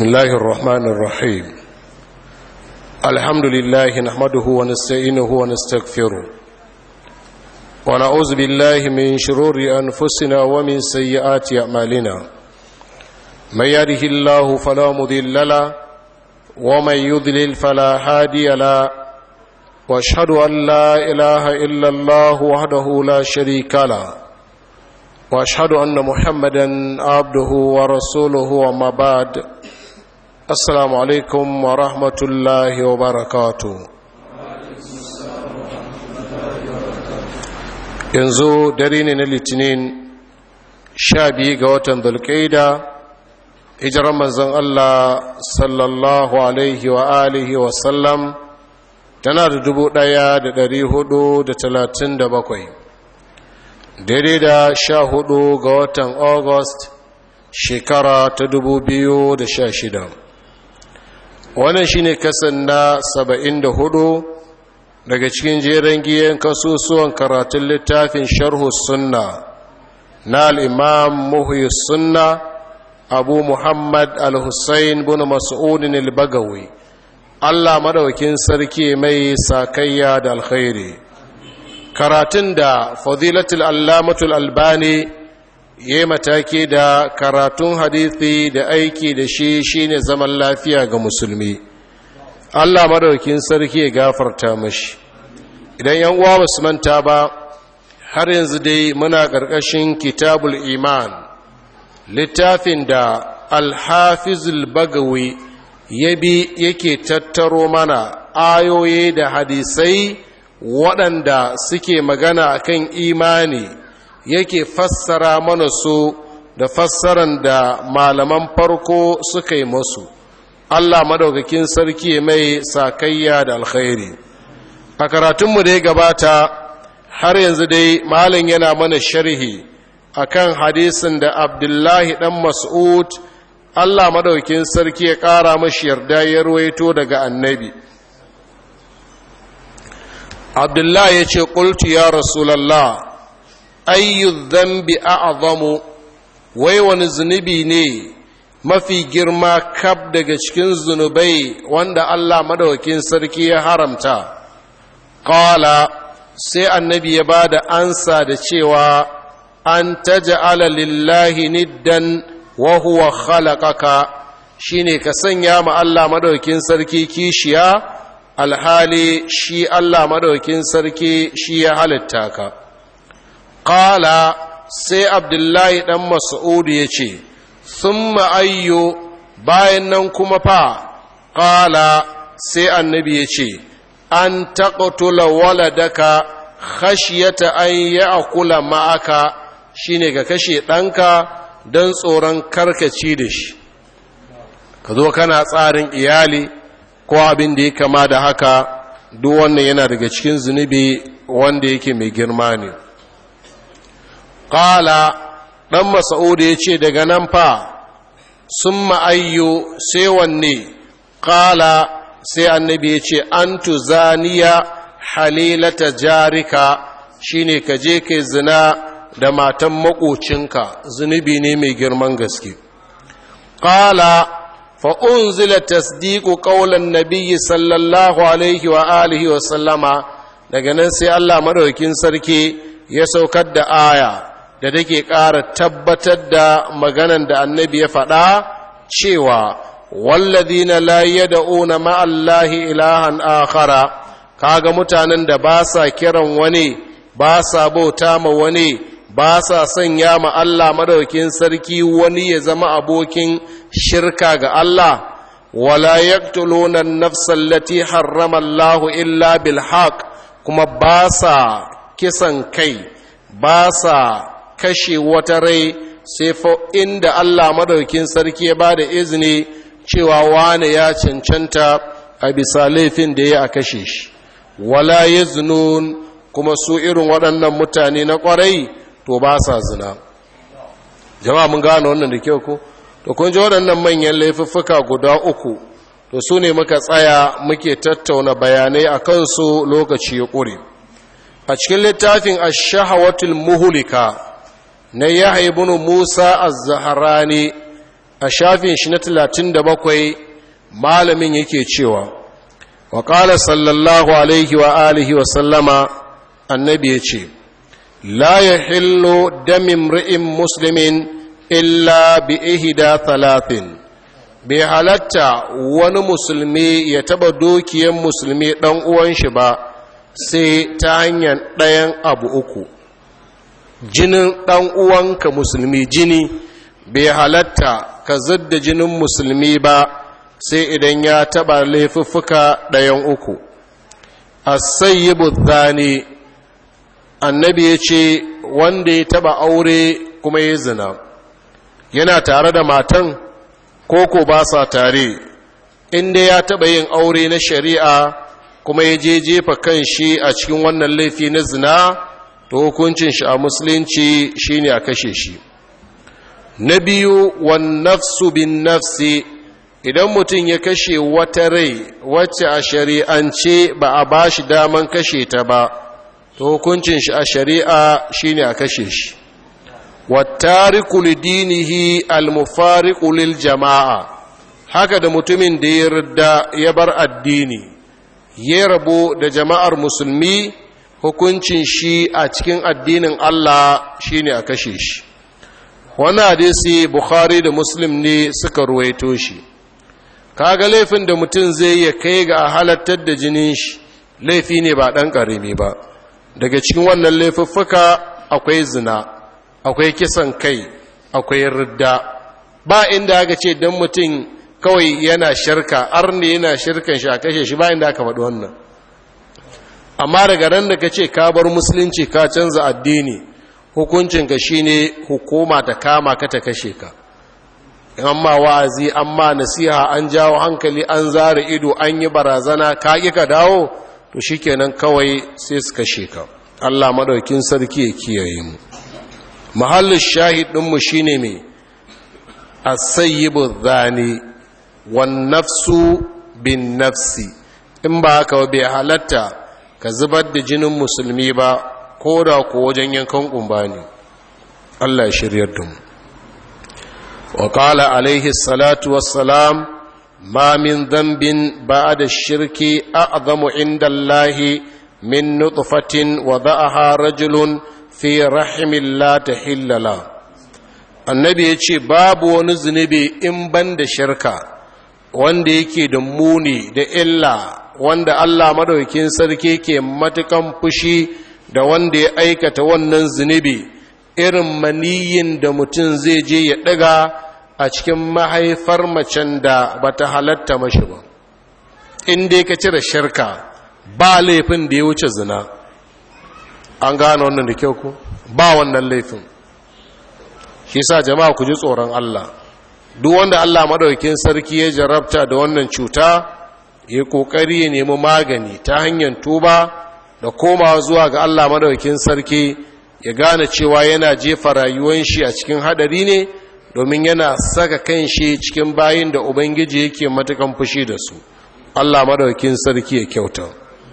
بسم الله الرحمن الرحيم الحمد لله نحمده ونستعينه ونستغفره ونعوذ بالله من شرور أنفسنا ومن سيئات أعمالنا من يهده الله فلا مضل له ومن يضلل فلا هادي له واشهد أن لا إله إلا الله وحده لا شريك له واشهد أن محمدا عبده ورسوله وما بعد assalamu alaikum wa rahmatullahi wa barakatu yanzu dare ne na litinin sha biyu ga watan dulkaida hijirar manzon Allah sallallahu alaihi wa alihi wa sallam tana da dubu ɗaya da dari hudu da talatin da bakwai daidai da sha hudu ga watan august shekara ta dubu biyu da sha shida wannan shine kasan na saba'in da hudu daga cikin jeren giyan kasusuwan karatun littafin sharhu sunna na al'imam muhyi sunna abu muhammad al-hussein bin mas'udin al-bagawi allah madaukin sarki mai sakayya da alkhairi karatun da fadilatul allamatul albani ya mataki da karatun hadithi da aiki da shi shine zaman lafiya ga musulmi Allah madaukin sarki ya gafarta mashi idan yan uwa basu manta ba har yanzu dai muna ƙarƙashin kitabul iman littafin da alhafizul bagawi ya bi yake tattaro mana ayoyi da hadisai waɗanda suke magana akan imani yake fassara mana su da fassaran da malaman farko suka yi masu Allah madaukakin sarki mai sakayya da alkhairi a karatunmu da ya gabata har yanzu dai malin yana mana sharhi akan hadisin da abdullahi dan mas'ud Allah madaukakin sarki ya ƙara mashi yarda ya ruwaito daga annabi abdullahi ya ce ƙultu ya rasulallah ayyu dhanbi a'zamu wai wani zunubi ne mafi girma kab daga cikin zunubai wanda Allah madawakin sarki ya haramta qala sai annabi ya bada ansa da cewa an taj'ala lillahi niddan wa huwa khalaqaka shine ka sanya ma Allah madawakin sarki kishiya alhali shi Allah madawakin sarki shi ya halitta ka Ƙala sai Abdullahi ɗan Mas'udu ya ce, Sun ayyo bayan nan kuma fa, ƙala sai annabi ya ce, An taƙatula waladaka khashiyata an yi akula ma'aka shi ne ka kashe ɗanka don tsoron karkaci da shi. Ka zo kana tsarin iyali ko abin da ya kama da haka, duk wannan yana daga cikin zunubi wanda yake mai girma ne. ƙala ɗan masa'udu ya ce daga nan fa sun ma'ayyo sai wanne ƙala sai annabi ya ce an zaniya halilata jarika shine ka je kai zina da matan maƙocinka zunubi ne mai girman gaske ƙala fa'unzila tasdiku ƙaunar nabiyyi sallallahu alaihi wa alihi wa sallama daga nan sai allah maɗaukin sarki ya saukar da aya da take ƙara tabbatar da maganan da annabi ya faɗa cewa wallazina la yad'una ma'allahi ilahan akhara kaga mutanen da ba sa kiran wani ba sa bauta ma wani ba sa sanya ma Allah madaukin sarki wani ya zama abokin shirka ga Allah wala yaqtuluna an-nafsa allati harrama Allahu illa bil haqq kuma ba sa kisan kai ba sa kashe wata rai sai fa inda Allah madaukin sarki ya bada izini cewa wane ya cancanta a bisa laifin da ya a kashe shi wala yaznun kuma su irin waɗannan mutane na ƙwarai to ba sa zina jama'a mun gane wannan da kyau ko to kun ji waɗannan manyan laifuffuka guda uku to su ne muka tsaya muke tattauna bayanai a kansu lokaci ya ƙure a cikin littafin ash-shahawatul muhlika na yahya ibn musa az-zahrani a shafin shi na talatin da bakwai malamin yake cewa wa ƙala sallallahu alaihi wa alihi wa sallama annabi ya ce la ya hillo damin ri'in musulmin illa bi ihida talatin bai halatta wani musulmi ya taba dukiyan musulmi ɗan uwan shi ba sai ta hanyar ɗayan abu uku jinin ɗan uwanka musulmi jini bai halatta ka zadda jinin musulmi ba sai idan ya taɓa laifuffuka ɗayan uku asayyibu zane annabi ya ce wanda ya taɓa aure kuma ya zina yana tare da matan koko ba sa tare inda ya taɓa yin aure na shari'a kuma ya je jefa kan shi a cikin wannan laifi na zina to hukuncin shi a musulunci shine a kashe shi na biyu wan nafsu bin nafsi idan mutum ya kashe wata rai wacce a shari'ance ba a ba shi daman kashe ta ba to hukuncin shi a shari'a shine a kashe shi wattariku lidinihi almufariqu lil jama'a haka da mutumin da ya rida ya bar addini ya rabu da jama'ar musulmi hukuncin shi a cikin addinin Allah shine a kashe shi wannan hadisi bukhari da muslim ne suka ruwaito shi kaga laifin da mutum zai ya kai ga halattar da jinin shi laifi ne ba ɗan ƙarami ba daga cikin wannan laifuffuka akwai zina akwai kisan kai akwai ridda ba inda aka ce don mutum kawai yana shirka arne yana shirkan shi a kashe shi ba inda aka faɗi wannan amma daga ran da ka ce ka bar musulunci ka canza addini hukuncinka shine hukuma ta kama ka ta kashe ka amma wa'azi amma nasiha an jawo hankali an zara ido an yi barazana ka ƙi ka dawo to shikenan kawai sai su kashe ka Allah madaukin sarki ya kiyaye mu mahallin shahid ɗinmu shine mai asayyibu zani wan nafsu bin nafsi in ba haka bai halatta ka zubar da jinin musulmi ba ko da ko wajen yankan kumba ne Allah ya shiryar da mu wa qala alaihi salatu wassalam ma min dhanbin ba'da shirki a'zamu inda Allah min nutfatin wada'aha rajulun fi rahimin la tahillala annabi ya ce babu wani zunubi in ban da shirka wanda yake da muni da illa wanda Allah madaukin sarki ke matukan fushi da wanda ya aikata wannan zunubi irin maniyin da mutum zai je ya ɗaga a cikin mahaifar macen da bata halatta mashi ba in dai ka cire shirka ba laifin da ya wuce zina an gane wannan da kyau ku ba wannan laifin shi sa jama'a ku ji tsoron Allah duk wanda Allah madaukakin sarki ya jarabta da wannan cuta ya kokari ya nemi magani ta hanyar tuba da komawa zuwa ga Allah madaukakin sarki ya gane cewa yana jefa rayuwar shi a cikin hadari ne domin yana saka kan shi cikin bayin da ubangiji yake matukan fushi da su Allah madaukakin sarki ya kyauta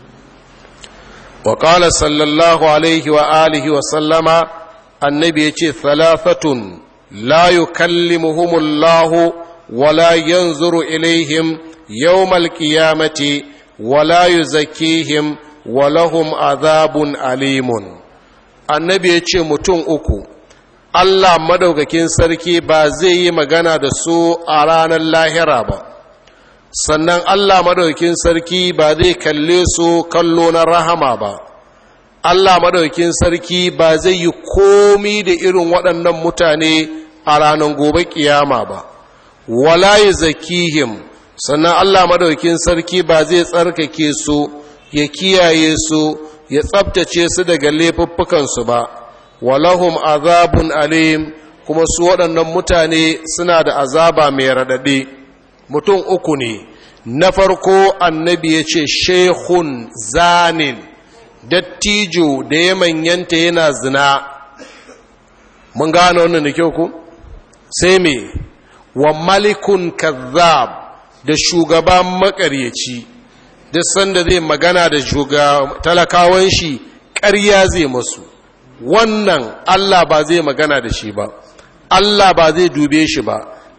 wa qala sallallahu alaihi wa alihi wa sallama annabi yace thalathatun la yukallimuhumullahu wa la yanzuru ilaihim yawmal qiyamati wa la yuzakkihim wa lahum azabun alimun annabi yace mutum uku Allah madaukakin sarki ba zai yi magana da su a ranar lahira ba sannan Allah madaukakin sarki ba zai kalle su kallo na rahama ba Allah madaukakin sarki ba zai yi komi da irin waɗannan mutane a ranar gobe kiyama ba wala zakihim sannan Allah madaukakin sarki ba zai tsarkake su ya kiyaye su ya tsabtace su daga laifuffukansu ba walahum azabun alim kuma su waɗannan mutane suna da azaba mai raɗaɗe mutum uku ne na farko annabi ya ce shehun zanin dattijo da ya manyanta yana zina mun gane wannan da kyau ku sai me wa malikun kazzab da shugaban makaryaci duk sanda zai magana da talakawan shi ƙarya zai masu wannan Allah ba zai magana da shi ba Allah ba zai dube shi ba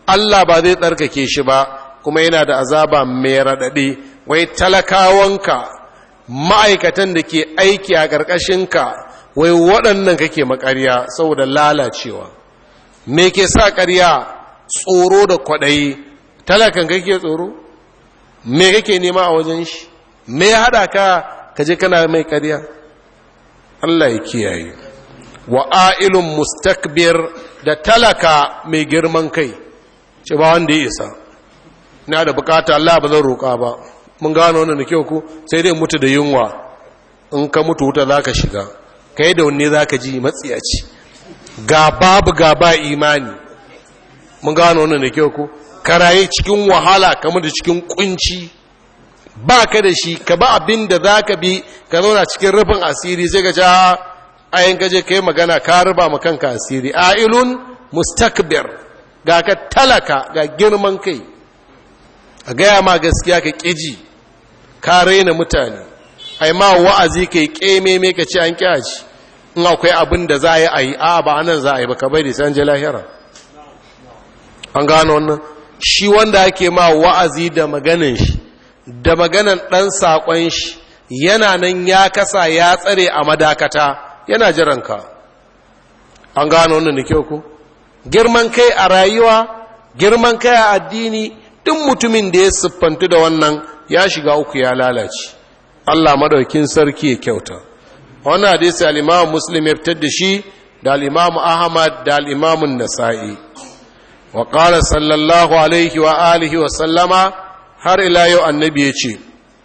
Allah ba zai tsarkake shi ba kuma yana da azaba mai raɗaɗi wai talakawanka ma'aikatan da ke aiki a ƙarƙashinka wai waɗannan kake makarya saboda lalacewa me ke sa ƙarya tsoro da kwaɗayi talakan kake tsoro me kake nema a wajen shi me ya haɗa ka kaje kana mai ƙarya Allah ya kiyaye wa a'ilun mustakbir da talaka mai girman kai ce ba wanda ya isa na da bukata Allah ba zan roƙa ba mun gano wannan da kyau ku sai dai mutu da yunwa in ka mutu wuta za ka shiga kai da wanne za ka ji matsiyaci ga babu ga ba imani mun gano wannan da kyau ku karaye cikin wahala kamar da cikin kunci ba ka da shi ka ba abin da za ka bi ka zauna cikin rufin asiri sai ka ja ayin gaje ka yi magana ka ruba ma kanka asiri ailun mustakbir ga ka talaka ga girman kai a gaya ma gaskiya ka ƙiji ka raina mutane ai ma wa'azi ka yi ƙememe ka ce an ƙyaji in akwai abin da za a yi a yi a ba anan za a yi ba ka bai da san lahira an gano wannan shi wanda ake ma wa'azi da maganin shi da maganan ɗan saƙon shi yana nan ya kasa ya tsare a madakata yana jiranka an gano wannan da kyau ku girman kai a rayuwa girman kai a addini duk mutumin da ya siffantu da wannan ya shiga uku ya lalace Allah madaukin sarki ya kyauta wannan hadisi al-Imam Muslim ya fitar da shi da al-Imam Ahmad da al-Imam An-Nasa'i wa qala sallallahu alaihi wa alihi wa sallama har ila yau annabi ya ce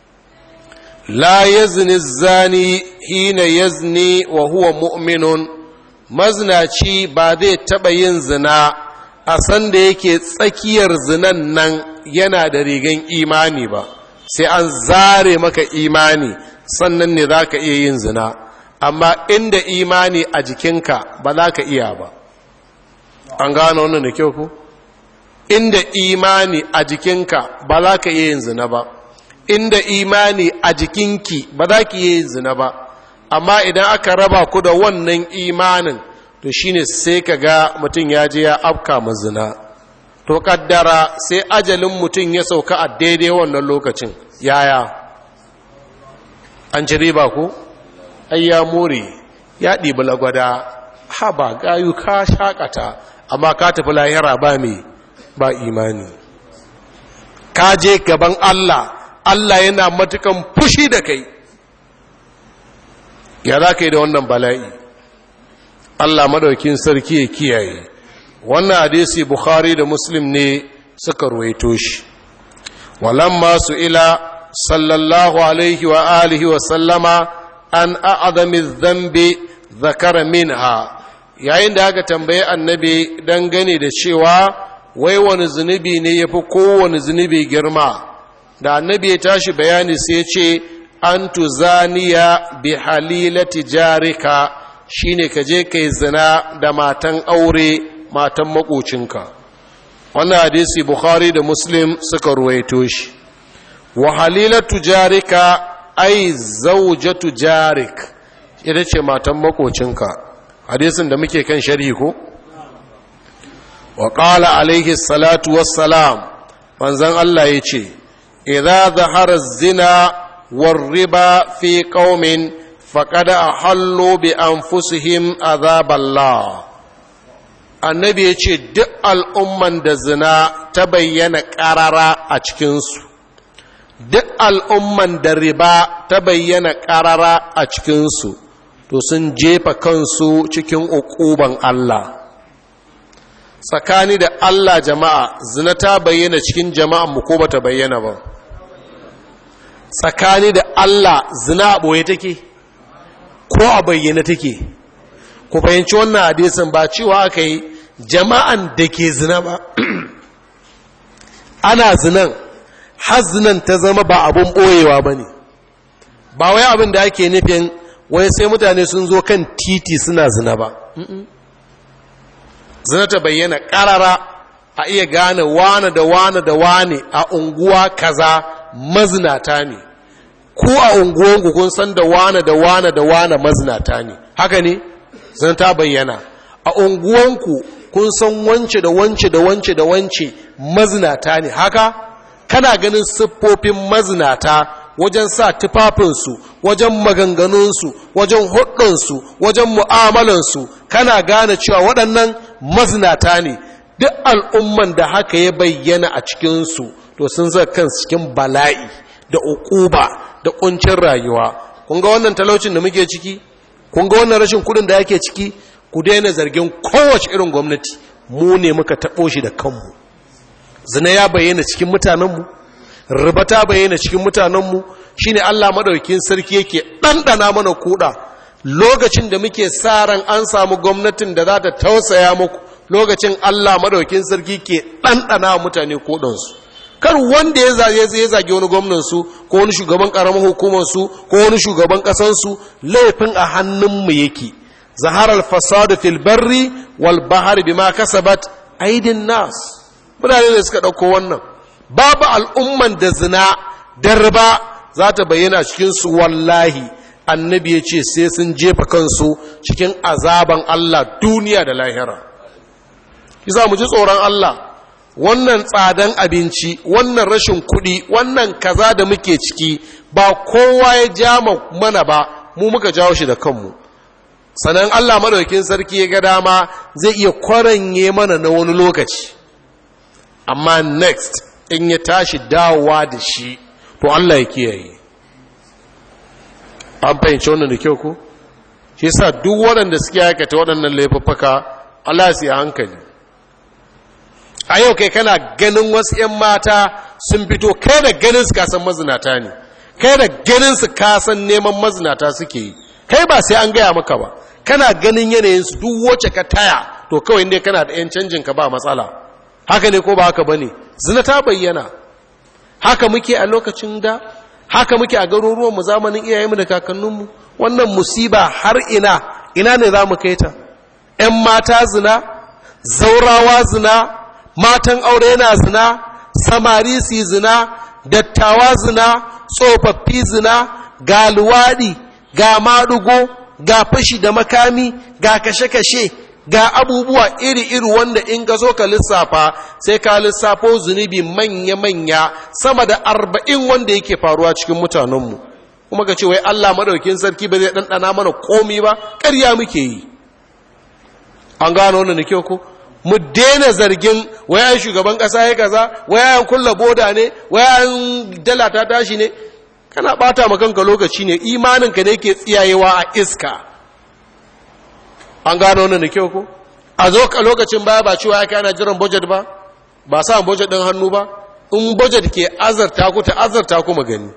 la yazni zani hina yazni wa huwa mu'minun maznaci ba zai taɓa yin zina a sanda yake tsakiyar zinan nan yana da rigan imani ba sai an zare maka imani sannan ne za ka iya yin zina amma inda imani a jikinka ba za ka iya ba an gano wannan da kyau ku inda imani a jikinka ba za ka iya yin zina ba inda imani a jikinki ba za ki iya yin zina ba amma idan aka raba ku da wannan imanin to shine sai ka ga mutum ya je ya afka ma zina to kaddara sai ajalin mutum ya sauka a daidai wannan lokacin yaya an ci riba ku ai ya more ya ɗibi lagwada ha ba gayu ka shakata amma ka tafi lahira ba mai ba imani ka je gaban Allah Allah yana matukan fushi da kai ya za ka yi da wannan bala'i Allah madaukin sarki ya kiyaye wannan hadisi Bukhari da Muslim ne suka ruwaito shi walamma su ila sallallahu alaihi wa alihi wa sallama an a'adami dhanbi zakara minha yayin da aka tambaye annabi dangane da cewa wai wani zunubi ne yafi kowane zunubi girma da annabi ya tashi bayani sai ce an tuzaniya bi halilati jarika shine ka je kai zina da matan aure matan makocinka wannan hadisi bukhari da muslim suka ruwaito shi wa halilatu jarika ai zaujatu jarik ita ce matan makocinka hadisin da muke kan sharhi ko wa qala alaihi salatu wassalam manzon Allah yace idza zahara zina war riba fi qaumin faqad ahallu bi anfusihim azaballah annabi yace duk al'umman da zina ta bayyana ƙarara a cikinsu duk al'umman da riba ta bayyana ƙarara a cikinsu to sun jefa kansu cikin uƙuban Allah tsakani da Allah jama'a zina ta bayyana cikin jama'an mu ko bata bayyana ba tsakani da Allah zina a ɓoye take ko a bayyana take ku fahimci wannan hadisin ba cewa aka yi jama'an da ke zina ba ana zinan har zinan ta zama ba abun ɓoyewa ba ne ba wai abin da ake nufin wai sai mutane sun zo kan titi suna zina ba zina ta bayyana ƙarara a iya gane wane da wane da wane a unguwa kaza mazinata ne ku a unguwanku kun san da wane da wane da wane mazinata ne haka ne zina ta bayyana a unguwanku kun san wance da wance da wance da wance mazinata ne haka kana ganin siffofin mazinata wajen sa tufafinsu wajen maganganunsu wajen hudunsu wajen mu'amalansu kana gane cewa waɗannan mazinata ne duk al'umman da haka ya bayyana a cikinsu to sun zai kan cikin bala'i da ukuba da kuncin rayuwa kun ga wannan talaucin da muke ciki kun ga wannan rashin kudin da yake ciki ku daina zargin kowace irin gwamnati mu ne muka taɓo shi da kanmu zina ya bayyana cikin mutanenmu riba ta bayyana cikin mutanenmu shine Allah madaukakin sarki yake ɗanɗana mana kuɗa lokacin da muke sa ran an samu gwamnatin da za ta tausaya muku lokacin Allah madaukakin sarki ke ɗanɗana mutane kuɗansu kar wanda ya zage ya zage wani gwamnansu ko wani shugaban ƙaramin hukumarsu ko wani shugaban ƙasansu laifin a hannunmu yake zaharar fasadu fil barri wal bahari bima kasabat aidin nas mutane ne suka ɗauko wannan babu al'umman da zina da riba za ta bayyana cikinsu wallahi annabi ya ce sai sun jefa kansu cikin azaban Allah duniya da lahira kisa mu ji tsoron Allah wannan tsadan abinci wannan rashin kuɗi wannan kaza da muke ciki ba kowa ya ja mana ba mu muka jawo shi da kanmu sannan Allah madaukin sarki ya ga dama zai iya kwaranye mana na wani lokaci amma next in ya tashi dawowa da shi to Allah ya kiyaye an fahimci wannan da kyau ko shi yasa duk waɗanda suke aikata waɗannan laifuffuka Allah ya hankali a yau kai kana ganin wasu 'yan mata sun fito kai da ganin su kasan mazinata ne kai da ganin su kasan neman mazinata suke yi kai ba sai an gaya maka ba kana ganin yanayinsu duk wacce ka taya to kawai inda kana da 'yan canjin ka ba matsala haka ne ko ba haka ba ne zina ta bayyana haka muke a lokacin da haka muke a garuruwanmu zamanin iyayenmu da kakanninmu wannan musiba har ina ina ne za mu kai ta 'yan mata zina zaurawa zina matan aure na zina samari su zina dattawa zina tsofaffi zina ga luwaɗi ga maɗugo ga fashi da makami ga kashe-kashe ga abubuwa iri-iri wanda in ka zo ka lissafa sai ka lissafo zunubi manya-manya sama da arba'in wanda yake faruwa cikin mutanenmu kuma ka ce wai Allah maɗaukin sarki ba zai ɗanɗana mana komi ba ƙarya muke yi an gano wannan da kyau ko mu daina zargin wayan shugaban ƙasa ya kaza wayan kulla boda ne wayan dala ta tashi ne kana ɓata ma kanka lokaci ne imaninka ne ke tsiyayewa a iska an gano wannan da kyau ko a zo ka lokacin baya ba cewa ya ana jiran budget ba ba sa budget ɗin hannu ba in budget ke azarta ku ta azarta ku magani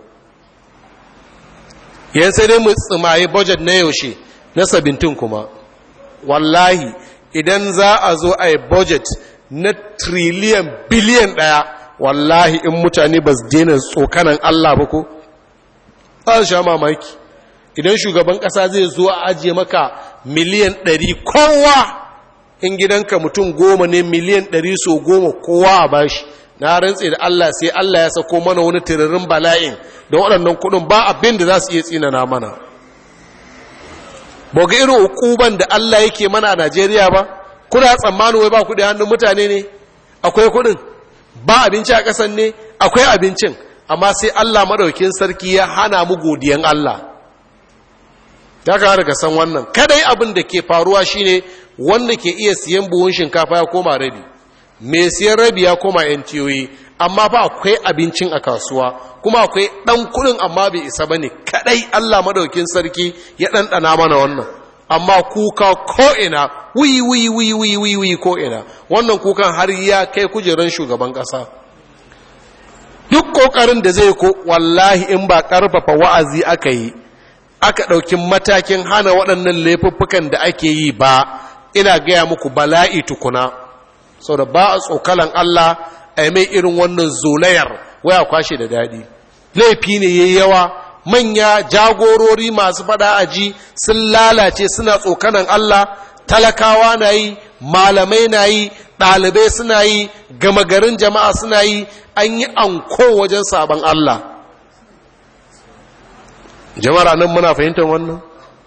yan sai dai mu tsimaye budget na yaushe na sabintin kuma wallahi idan za a zo a yi budget na triliyan biliyan ɗaya wallahi in mutane ba su daina tsokanan Allah ba ko za su sha mamaki idan shugaban ƙasa zai zo a ajiye maka miliyan ɗari kowa in gidanka mutum goma ne miliyan ɗari so goma kowa a bashi na rantse da Allah sai Allah ya sako mana wani tiririn bala'in da waɗannan kuɗin ba abin da za su iya tsinana mana ba ga irin hukuban da Allah yake mana a Najeriya ba kuna tsammanin wai ba kuɗi hannun mutane ne akwai kuɗin ba abinci a ƙasan ne akwai abincin amma sai Allah maɗaukin sarki ya hana mu godiyan Allah ya ka daga san wannan kadai abin da ke faruwa shine wanda ke iya siyan buhun shinkafa ya koma rabi mai siyan rabi ya koma yan tiyoyi amma fa akwai abincin a kasuwa kuma akwai ɗan kuɗin amma bai isa ba ne kadai Allah maɗaukin sarki ya ɗanɗana mana wannan amma kuka ko'ina wuyi wuyi wuyi wuyi wuyi wuyi ko'ina wannan kukan har ya kai kujeran shugaban ƙasa duk ƙoƙarin da zai ko wallahi in ba ƙarfafa wa'azi aka yi aka ɗauki matakin hana waɗannan laifuffukan da ake yi ba ina gaya muku bala'i tukuna sau da ba a tsokalan Allah a mai irin wannan zolayar waya kwashe da daɗi laifi ne yayi yawa manya jagorori masu fada aji sun lalace suna tsokanan Allah talakawa na yi malamai na yi ɗalibai suna yi gama garin jama'a suna yi an yi anko wajen sabon Allah jama'ar nan muna fahimtar wannan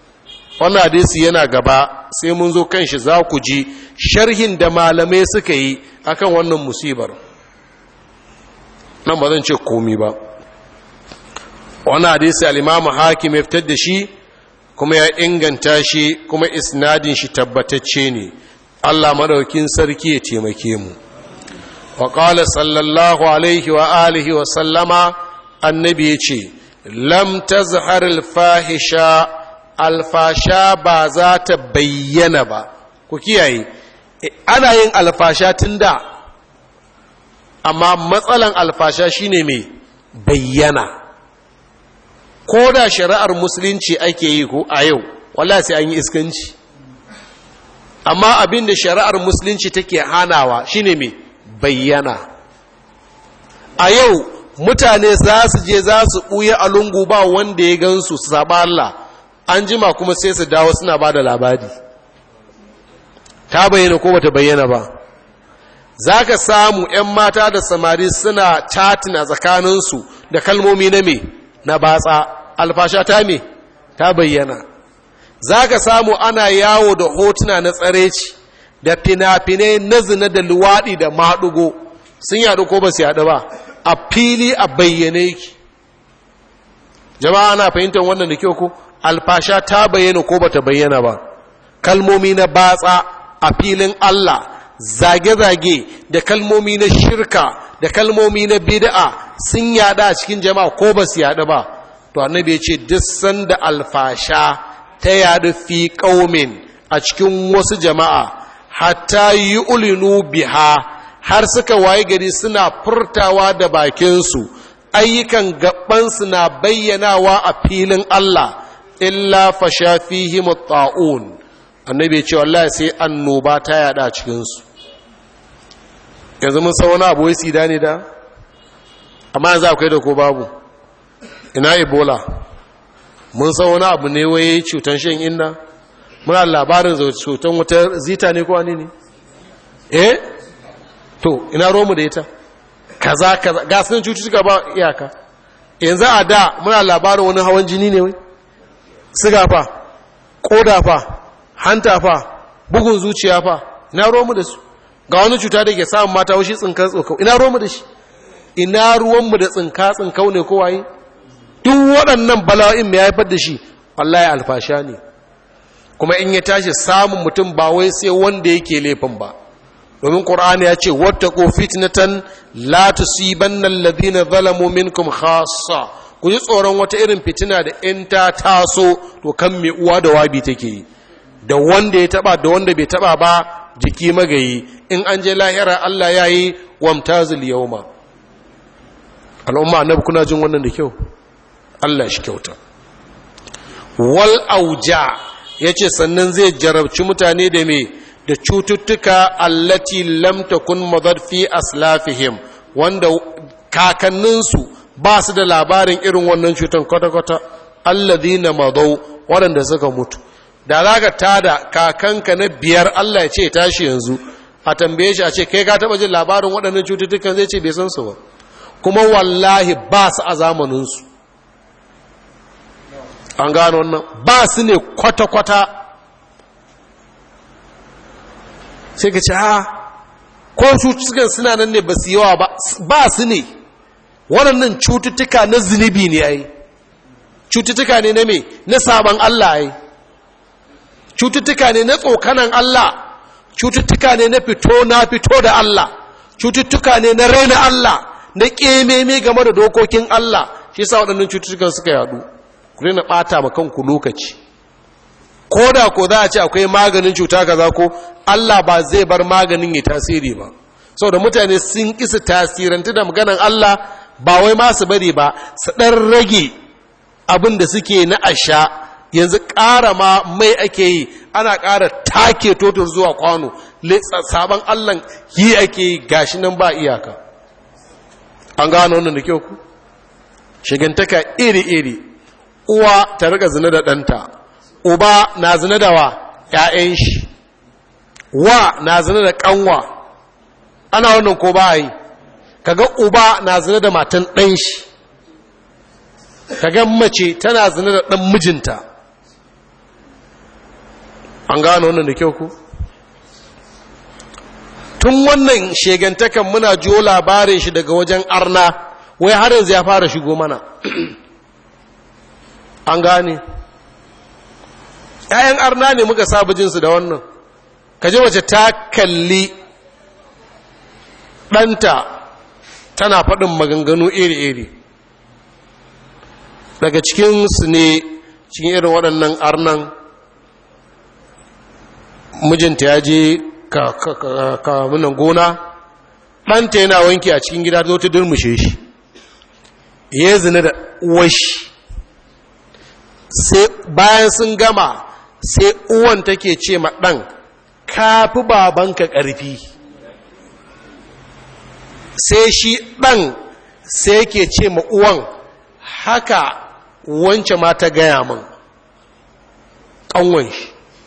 wannan hadisi yana gaba sai mun zo kan shi za ku ji sharhin da malamai suka yi akan wannan musibar nan ba zan ce komi ba wannan hadisi al-imamu hakim ya fitar da shi kuma ya inganta shi kuma isnadin shi tabbatacce ne Allah madaukin sarki ya taimake mu wa qala sallallahu alaihi wa alihi wa sallama annabi yace lam tazhar al-fahisha alfasha ba za ta bayyana ba ku kiyaye ana yin alfasha tun da amma matsalan alfasha shine mai bayyana ko da shari'ar musulunci ake yi ko a yau wala sai an yi iskanci amma abin da shari'ar musulunci take hanawa shine mai bayyana a yau mutane za su je za su ɓuya a lungu ba wanda ya gansu su saba Allah an jima kuma sai su dawo suna ba da labari ta bayyana ko bata bayyana ba za ka samu 'yan mata da samari suna chatina tsakaninsu da kalmomi na me na batsa alfasha ta me ta bayyana za ka samu ana yawo da hotuna na tsareci da fina-finai na zina da luwaɗi da maɗugo sun yaɗu ko ba su yaɗu ba a fili a bayyane ki jama'a ana fahimtar wannan da kyau ko alfasha ta bayyana ko bata bayyana ba kalmomi na batsa a filin Allah zage-zage da kalmomi na shirka da kalmomi na bid'a sun yada a cikin jama'a ko ba su yada ba to annabi ya ce duk sanda alfasha ta yadu fi qaumin a cikin wasu jama'a hatta yi ulinu biha har suka waye gari suna furtawa da bakinsu ayyukan gabansu na bayyanawa a filin Allah illa fasha fihim ta'un annabi ya ce wallahi sai annoba ta yada cikin su yanzu mun san wani abu wai sida ne da amma yanzu akwai da ko babu ina ebola mun san wani abu ne wai cutan shan inna muna labarin cutan wata zita ne ko wani ne eh to ina romu da ita kaza kaza ga sunan cututtuka ba iyaka yanzu a da muna labarin wani hawan jini ne wai siga fa koda fa hanta fa bugun zuciya fa ina romu da su ga wani cuta da ke samun mata washi tsinkan tsokau ina romu da shi ina ruwanmu da tsinka tsinkau ne kowaye duk waɗannan bala'in mai haifar da shi wallahi alfasha ne kuma in ya tashi samun mutum ba wai sai wanda yake laifin ba domin ƙur'ani ya ce wattaqu fitnatan la tusibanna alladhina zalamu minkum khassa ku ji tsoron wata irin fitina da in ta taso to kan mai uwa da wabi take yi da wanda ya taba da wanda bai taba ba jiki magayi in an je lahira Allah ya yi wamtazil yawma al'umma annabi kuna jin wannan da kyau Allah shi kyauta wal auja yace sannan zai jarabci mutane da me da cututtuka allati lam takun madad fi aslafihim wanda kakanninsu ba su da labarin irin wannan cutan kwata-kwata alladhina madau waɗanda suka mutu da za ka tada kakanka na biyar Allah ya ce tashi yanzu a tambaye shi a ce kai ka taɓa jin labarin waɗannan cututtukan zai ce bai san su ba kuma wallahi ba su a zamaninsu an gano wannan ba su ne kwata-kwata sai ka ce ha ko cututtukan suna nan ne ba su yawa ba ba su ne waɗannan cututtuka na zunubi ne ai cututtuka ne na me na sabon Allah ai cututtuka ne na tsokanan Allah cututtuka ne na fito na fito da Allah cututtuka ne na raina Allah na ƙememe game da dokokin Allah shi sa waɗannan cututtukan suka yadu ku rina ɓata ma kanku lokaci ko da ko za a ce akwai maganin cuta kaza ko Allah ba zai bar maganin ya tasiri ba saboda mutane sun kisa tasirantu da maganan Allah ba wai ma su bari ba su ɗan rage abin da suke na asha yanzu ƙara ma mai ake yi ana ƙara take totor zuwa kwano sabon Allah yi ake yi gashi nan ba iyaka an gano wannan da kyau ku shigantaka iri-iri uwa ta riga zina da ɗanta uba na zina da wa ‘ya'yan shi wa na zina da ƙanwa ana wannan ko ba yi kaga uba na zina da matan ɗan shi kaga mace tana zina da ɗan mijinta an gano wannan da kyau ku tun wannan shegantakan muna jiyo labarin shi daga wajen arna wai har yanzu ya fara shigo mana an gane ‘ya'yan arna ne muka saba jinsu da wannan kaji wace ta kalli ɗanta tana faɗin maganganu iri-iri daga cikinsu ne cikin irin waɗannan arnan mijinta ya je ka munan gona ɗanta yana wanki a cikin gida zo ta durmushe shi ya zina da uwashi sai bayan sun gama sai uwan take ce ma ɗan kafi babanka ƙarfi sai shi ɗan sai ke ce ma uwan haka wance ma ta gaya min ƙanwan shi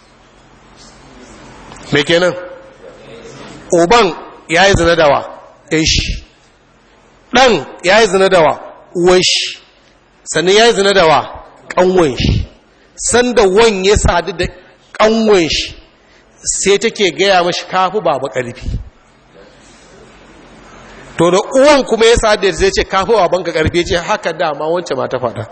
mai kenan uban ya yi zina dawa shi ɗan ya yi zina dawa uwan shi sannan ya yi zina dawa ƙanwan shi sanda wan ya sadu da ƙanwan shi sai take gaya mashi kafi baba ƙarfi to da uwan kuma ya sadu da zai ce kafi babanka ƙarfi ce haka dama wance ma ta faɗa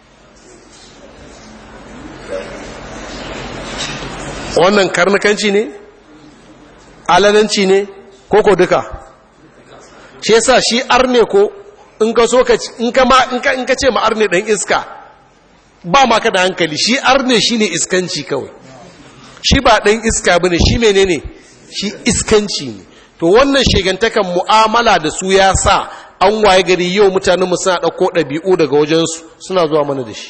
wannan karnukanci ne alananci ne ko ko duka shi yasa shi arne ko in ka so ka in ka ma in ka in ka ce ma arne dan iska ba ma ka da hankali shi arne shine iskanci kawai shi ba dan iska bane shi menene shi iskanci ne to wannan shegantakan mu'amala da su ya sa an waye gari yau mutanen mu suna dauko dabi'u daga wajensu suna zuwa mana da shi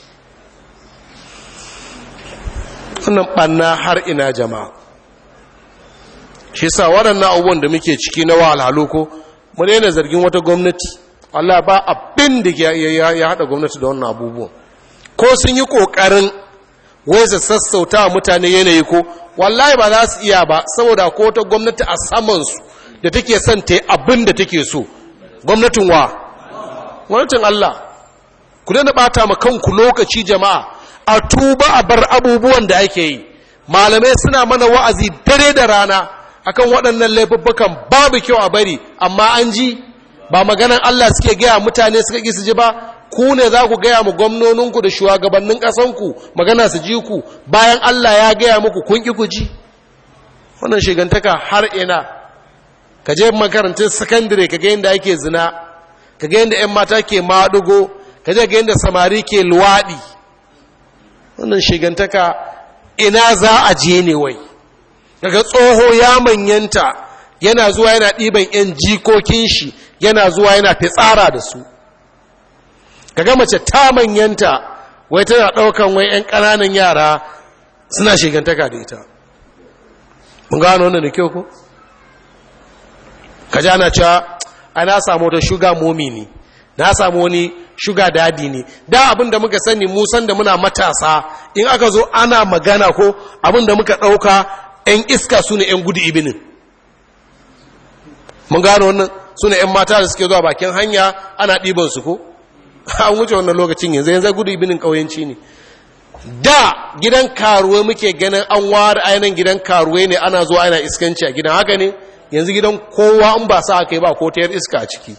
wannan ɓanna har ina jama'a shi sa waɗannan abubuwan da muke ciki na wahalhalu ko mu daina zargin wata gwamnati Allah ba abin da ya haɗa gwamnati da wannan abubuwan ko sun yi ƙoƙarin wai su sassauta mutane yanayi ko wallahi ba za su iya ba saboda ko wata gwamnati a samansu da take son ta yi abin da take so gwamnatin wa gwamnatin Allah ku daina ɓata ma kanku lokaci jama'a a tuba a bar abubuwan da ake yi malamai suna mana wa'azi dare da rana akan waɗannan laifuffukan babu kyau a bari amma an ji ba maganan Allah suke gaya mutane suka ƙi su ji ba ku ne za ku gaya mu gwamnoninku da shugabannin ƙasanku magana su ji ku bayan Allah ya gaya muku kun ƙi ku ji wannan shigantaka har ina ka je makarantun sakandare ka ga yadda ake zina ka ga yadda 'yan mata ke maɗugo ka je ga yadda samari ke luwaɗi wannan shigantaka ina za a je ne wai daga tsoho ya manyanta yana zuwa yana ɗiban 'yan jikokin shi yana zuwa yana fitsara da su kaga mace ta manyanta wai tana ɗaukan wai 'yan ƙananan yara suna shigantaka da ita mun gano wannan da kyau ko ka ja na cewa ana samu wata shuga momi ne na samu wani shuga dadi ne da abin da muka sani musan da muna matasa in aka zo ana magana ko abin da muka ɗauka 'yan iska su ne 'yan gudu ibinin mun gano wannan su ne 'yan mata da suke zuwa bakin hanya ana ɗibansu ko an wuce wannan lokacin yanzu yanzu gudu ibinin ƙauyenci ne da gidan karuwa muke ganin an ware ainihin gidan karuwa ne ana zuwa ana iskanci a gidan haka ne yanzu gidan kowa in ba sa aka yi ba ko ta iska a ciki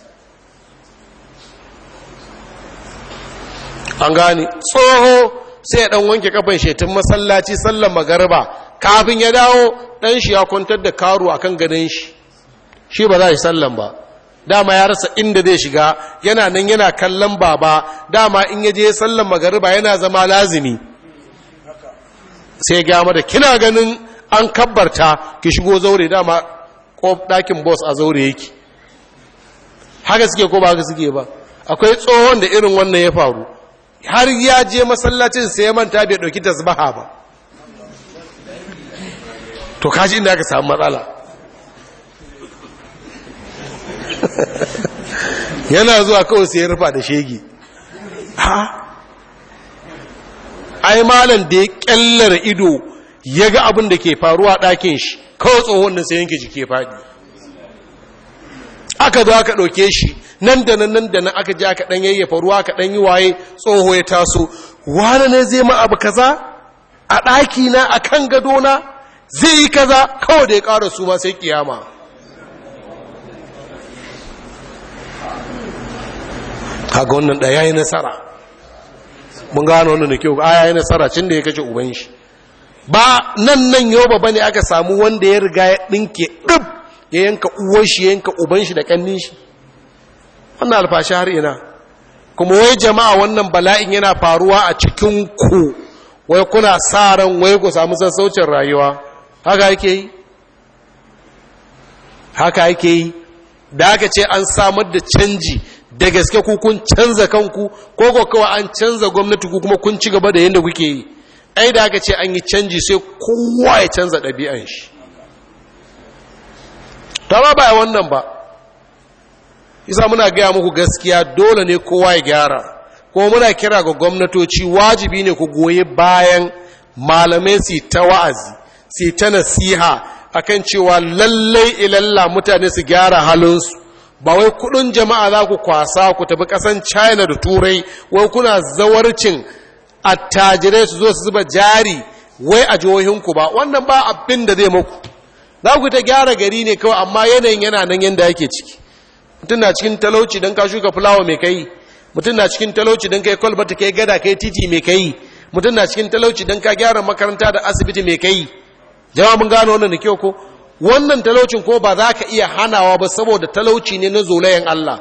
an gane tsoho sai ya dan wanke kafan shetin masallaci sallan magarba kafin ya dawo dan shi ya kwantar da karu akan ganin shi shi ba za shi sallan ba dama ya rasa inda zai shiga yana nan yana kallon baba dama in ya je sallan magariba yana zama lazimi sai ya da kina ganin an kabbarta ki shigo zaure dama ko ɗakin boss a zaure yake haka suke ko ba haka suke ba akwai tsohon da irin wannan ya faru har ya je masallacin sai ya manta bai ɗauki tasbaha ba to kaji inda aka samu matsala yana zuwa kawai sai ya rufa da shege ha ai malam da ya kyallara ido ya ga abin da ke faruwa ɗakin shi kawai tsohon nan sai yanke jike faɗi aka zo aka ɗauke shi nan da nan nan da nan aka ji aka ɗan yayyafa ruwa aka ɗan yi waye tsoho ya taso wane ne zai ma abu kaza a ɗakina a kan gadona zai yi kaza kawai da ya ƙara su ma sai kiyama kaga wannan da ya yi nasara mun gano wannan da kyau a ya yi nasara cin da ya kace uban shi ba nan nan yau ba ne aka samu wanda ya riga ya ɗinke ɗib ya yanka uwan shi ya yanka uban shi da ƙannin shi wannan alfashi har ina kuma wai jama'a wannan bala'in yana faruwa a cikin ku wai kuna sa ran wai ku samu sassaucin rayuwa haka yake yi haka yake yi da aka ce an samar da canji da gaske ku kun canza kanku ko ko kawai an canza gwamnati ku kuma kun ci gaba da yadda kuke yi ai da aka ce an yi canji sai kowa ya canza ɗabi'an shi ta ba ba wannan ba isa muna gaya muku gaskiya dole ne kowa ya gyara kuma muna kira ga gwamnatoci wajibi ne ku goyi bayan malamai su ta wa'azi su ta nasiha akan cewa lallai ilalla mutane su gyara halinsu ba wai kudin jama'a za ku kwasa ku tafi kasan china da turai wai kuna zawarcin attajirai su zo su zuba jari wai a jihohinku ba wannan ba abin da zai muku za ku ta gyara gari ne kawai amma yanayin yana nan yadda yake ciki mutum na cikin talauci don ka shuka fulawa mai kai mutum na cikin talauci don kai kwalbata kai gada kai titi mai kai mutum na cikin talauci don ka gyara makaranta da asibiti mai kai jama'a mun gano wannan da kyau ko wannan talaucin ko ba za ka iya hanawa ba saboda talauci ne na zolayen Allah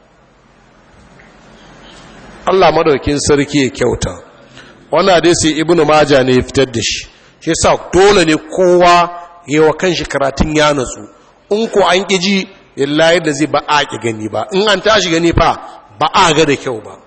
Allah madaukin sarki ya kyauta wannan hadisi ibnu maja ne ya fitar da shi shi yasa dole ne kowa yi wa kanshi karatun ya natsu in ko an ƙiji illa yadda zai ba a ƙi gani ba in an tashi gani fa ba a ga da kyau ba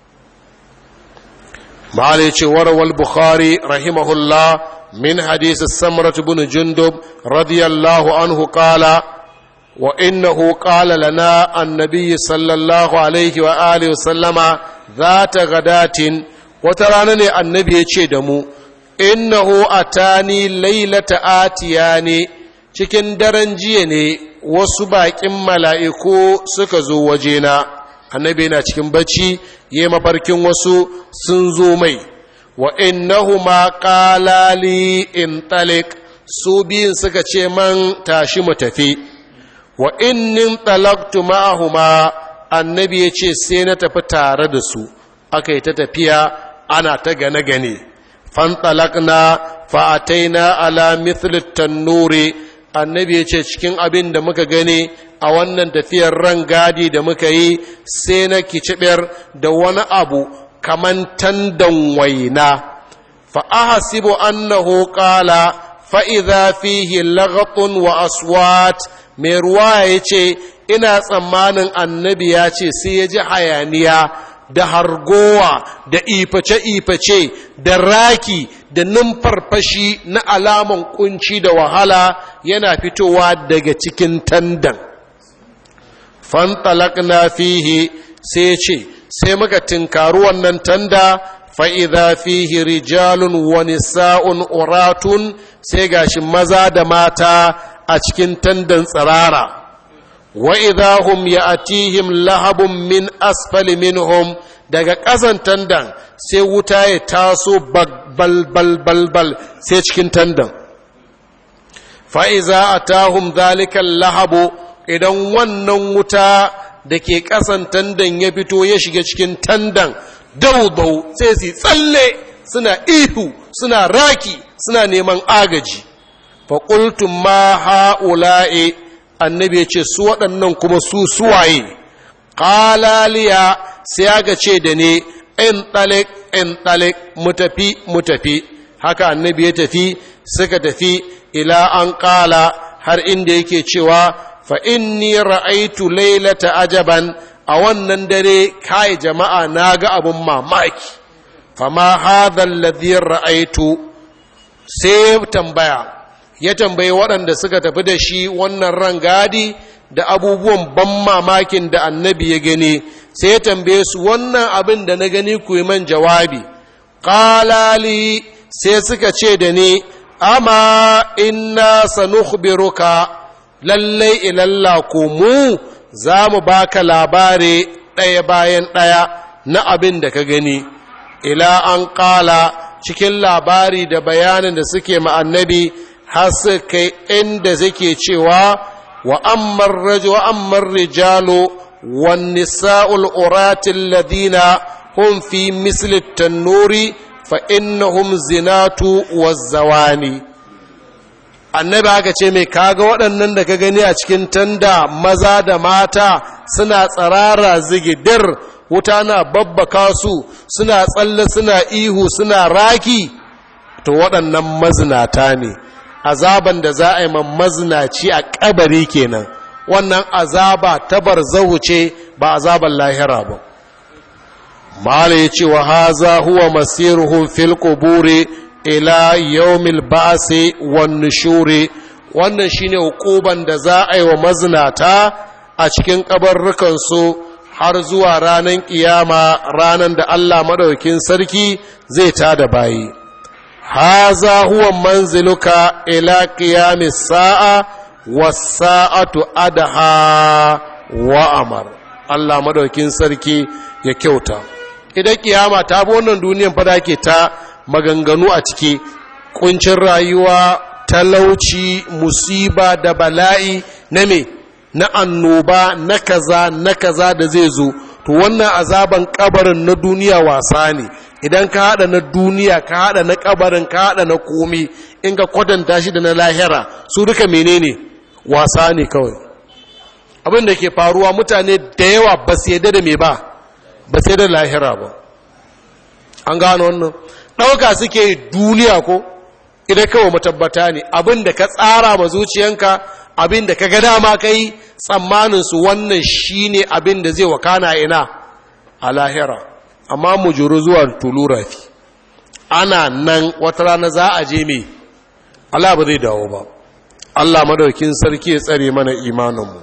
ma'ala ya ce warawal bukhari rahimahullah min hadisi samrat bin jundub radiyallahu anhu qala wa innahu qala lana annabi sallallahu alaihi wa alihi sallama zata gadatin wata rana ne annabi ya ce da mu innahu atani lailata atiyani cikin daren jiya ne wasu baƙin mala'iku suka zo wajena annabi yana cikin bacci ya mafarkin wasu sun zo mai wa innahu ma ƙalali in talik su biyun suka ce man tashi mu tafi wa innin talaktu ma'ahuma annabi ya ce sai na tafi tare da su aka yi ta tafiya ana ta gane-gane fantalakna fa'ataina ala mithlit tannuri annabi ya ce cikin abin da muka gani a wannan tafiyar ran gadi da muka yi sai na kicibiyar da wani abu kaman tandan waina fa'ahasibu annahu qala fa'iza fihi lagatun wa aswat mai ruwa ya ce ina tsammanin annabi ya ce sai ya ji hayaniya da hargowa da iface-iface da raki da numfarfashi na alaman kunci da wahala yana fitowa daga cikin tandan fantalakna fihi sai ce sai muka tinkaru wannan tanda fa'iza fihi rijalun wani sa'un uratun sai gashi maza da mata a cikin tandan tsirara wa'iza hum ya atihim lahabun min asfali minhum daga ƙasan tandan sai wuta ya taso balbalbalbal sai cikin tandan fa'iza a tahun zalikan lahabu idan wannan wuta da ke ƙasan tandan ya fito ya shiga cikin tandan daudau sai su tsalle suna ihu suna raki suna neman agaji faƙultun ma ha'ula'i annabi ya ce su waɗannan kuma su suwaye ƙalaliya sai aka ce da ne in ɗalik in ɗalik mu tafi mu tafi haka annabi ya tafi suka tafi ila an ƙala har inda yake cewa fa inni ra'aitu lailata ajaban a wannan dare kai jama'a na ga abin mamaki fama hadha alladhi ra'aitu sai tambaya ya tambayi waɗanda suka tafi da shi wannan rangadi da abubuwan ban mamakin da annabi ya gani sai ya tambaye su wannan abin da na gani ku yi man jawabi ƙalali sai suka ce da ni amma inna sanukhbiruka lallai ilalla ko mu za mu baka labari ɗaya bayan ɗaya na abin da ka gani ila an ƙala cikin labari da bayanin da suke ma annabi har su kai inda suke cewa wa ammar raju wa ammar rijalu wan nisa'ul uratil ladina hum fi misli tannuri fa innahum zinatu wazzawani annabi aka ce mai kaga waɗannan da ka gani a cikin tanda maza da mata suna tsarara zigidir wuta na babbaka su suna tsalle suna ihu suna raki to waɗannan mazinata ne azaban da za a yi mazinaci a kabari kenan wannan azaba ta barzahu ce ba azaban lahira ba mala ya ce wa haza huwa masiruhum fil quburi ila yawmil ba'si wan nushuri wannan shine hukuban da za a yi wa mazinata a cikin kabarrukan su har zuwa ranar kiyama ranar da Allah madaukin sarki zai tada bayi haza huwa manziluka ila qiyamis sa'a was sa'atu adha wa amar Allah madaukin sarki ya kyauta idan kiyama ta bi wannan duniyan fada ke ta maganganu a ciki kuncin rayuwa talauci musiba da bala'i na me na annoba na kaza na kaza da zai zo to wannan azaban kabarin na duniya wasa ne idan ka hada na duniya ka hada na kabarin ka hada na komi in ka kwatanta shi da na lahira su duka menene wasa ne kawai abin da ke faruwa mutane da yawa ba su yadda da me ba ba sai da lahira ba an gano wannan ɗauka suke duniya ko idan kawai matabbata ne abin da ka tsara ma zuciyanka abin da ka ga dama ka yi tsammaninsu wannan shi ne abin da zai wakana ina a lahira amma mu juru zuwa tulurafi ana nan wata rana za a je mai Allah ba zai dawo ba Allah madaukin sarki ya tsare mana imaninmu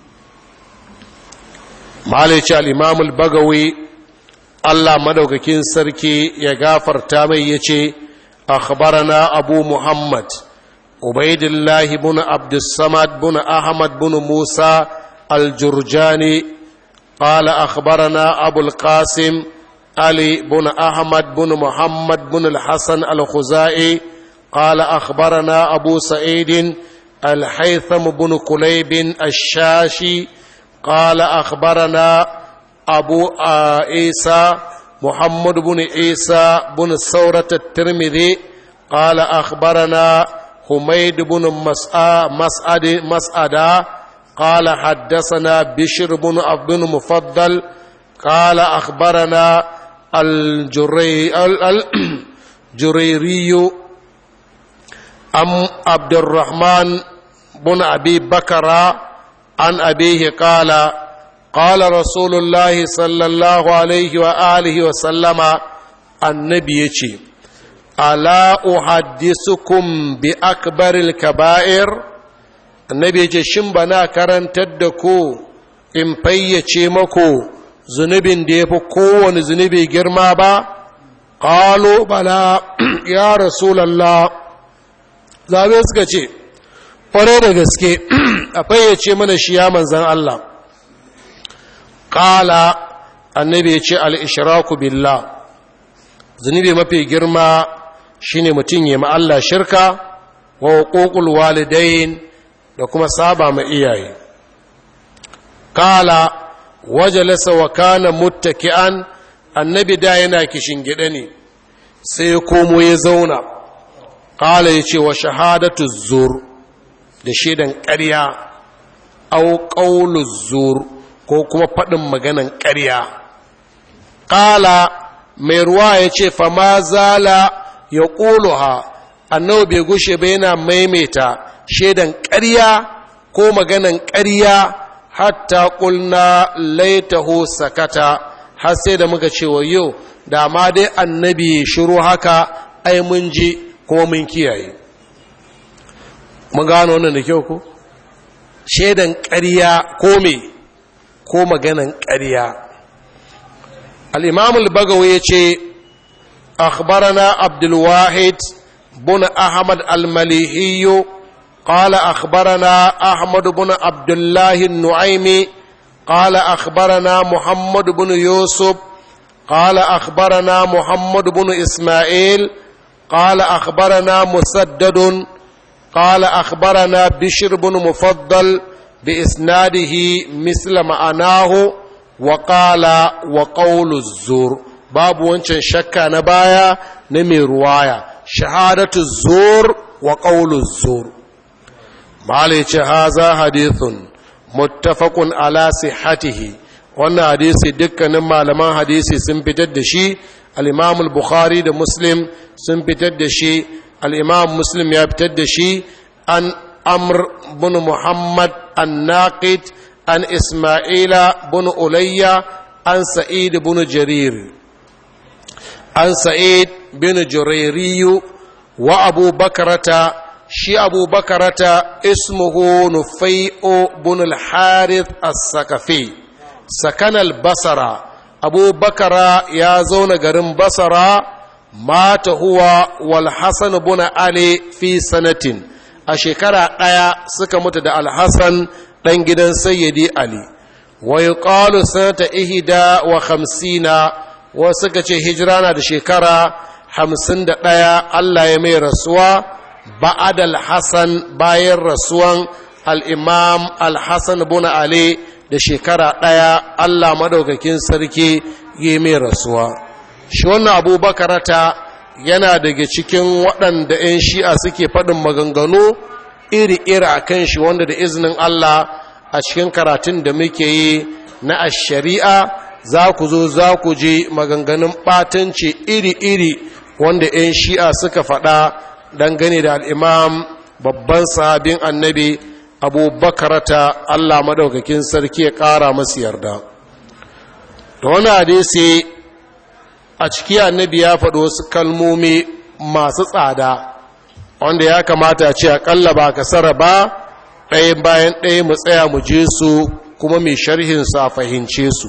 malici al'imamul bagawi Allah madaukakin sarki ya gafarta mai ya ce akhbarana abu muhammad ubaidillah bin abdussamad bin ahmad bin musa aljurjani قال أخبرنا أبو القاسم علي بن أحمد بن محمد بن الحسن الخزائي قال أخبرنا أبو سعيد الحيثم بن كليب الشاشي قال أخبرنا أبو عيسى محمد بن عيسى بن ثورة الترمذي قال أخبرنا حميد بن مسعد مسعد قال حدثنا بشر بن عبد المفضل قال أخبرنا الجري الجريري أم عبد الرحمن بن أبي بكر عن أبيه قال قال رسول الله صلى الله عليه وآله وسلم النبي ألا أحدثكم بأكبر الكبائر النبي يجي شنبنا كرن تدكو in fayyace mako zunubin da ya fi kowane zunubi girma ba ƙalo bala ya rasulallah zabe suka ce ƙwarai da gaske a fayyace mana shi ya manzan Allah ƙala annabi ya ce al'ishiraku billah zunubi mafi girma shine mutum ya Allah shirka wa hukukul walidain da kuma saba ma iyaye kala wajalasa wa kana muttaki'an annabi da yana kishin gida ne sai ya komo ya zauna kala ya ce wa shahadatu zur da shaidan ƙarya au ƙaulu zur ko kuma faɗin maganan ƙarya kala mai ruwa ya ce fama zala ya ƙuluha annabi bai gushe ba yana maimaita shaidan ƙarya ko maganan ƙarya hatta ƙulna laitahu sakata har sai da muka ce wa yau da ma dai annabi shiru haka ai mun ji kuma mun kiyaye mun gano wannan da kyau ko shaidan ƙarya ko me ko maganan ƙarya al-imam al-bagawi yace akhbarana abdul wahid بن أحمد المليحي قال أخبرنا أحمد بن عبد الله النعيمي قال أخبرنا محمد بن يوسف قال أخبرنا محمد بن إسماعيل قال أخبرنا مسدد قال أخبرنا بشر بن مفضل بإسناده مثل معناه وقال وقول الزور باب وانشان شكا نبايا نمي رواية شهادة الزور وقول الزور معليش هذا حديث متفق على صحته wannan hadisi dukkanin malaman hadisi sun fitar da shi al-imam al-bukhari da muslim sun fitar da shi al-imam muslim ya fitar da shi an amr bin muhammad an-naqid an isma'ila bin ulayya an sa'id bin jarir an sa'id bin jurayriyu wa abu bakarata shi abu bakarata ismuhu nufai'u bin al-harith as-sakafi sakanal basara abu bakara ya zauna garin basara mata huwa wal hasan bin ali fi sanatin a shekara ɗaya suka mutu da alhassan ɗan gidan sayyidi ali wa yuqalu sanata ihda wa khamsina wa suka ce hijira na da shekara hamsin da ɗaya allah ya mai rasuwa ba'ad al-hasan bayan rasuwan al-imam al-hasan bin ali da shekara ɗaya Allah madaukakin sarki yi mai rasuwa shi wannan abubakarata yana daga cikin waɗanda 'yan shi'a suke faɗin maganganu iri-iri a kan shi wanda da izinin Allah a cikin karatun da muke yi na shari'a za ku zo za ku je maganganun ɓatanci iri-iri wanda 'yan shi'a suka faɗa dangane da al'imam babban sahabin annabi abubakarata Allah madaukakin sarki ya ƙara masu yarda da wani hadisi a ciki annabi ya faɗo wasu kalmomi masu tsada wanda ya kamata ce aƙalla ba kasara ba ɗaya bayan ɗaya mu tsaya mu je su kuma mai sharhinsu a fahimce su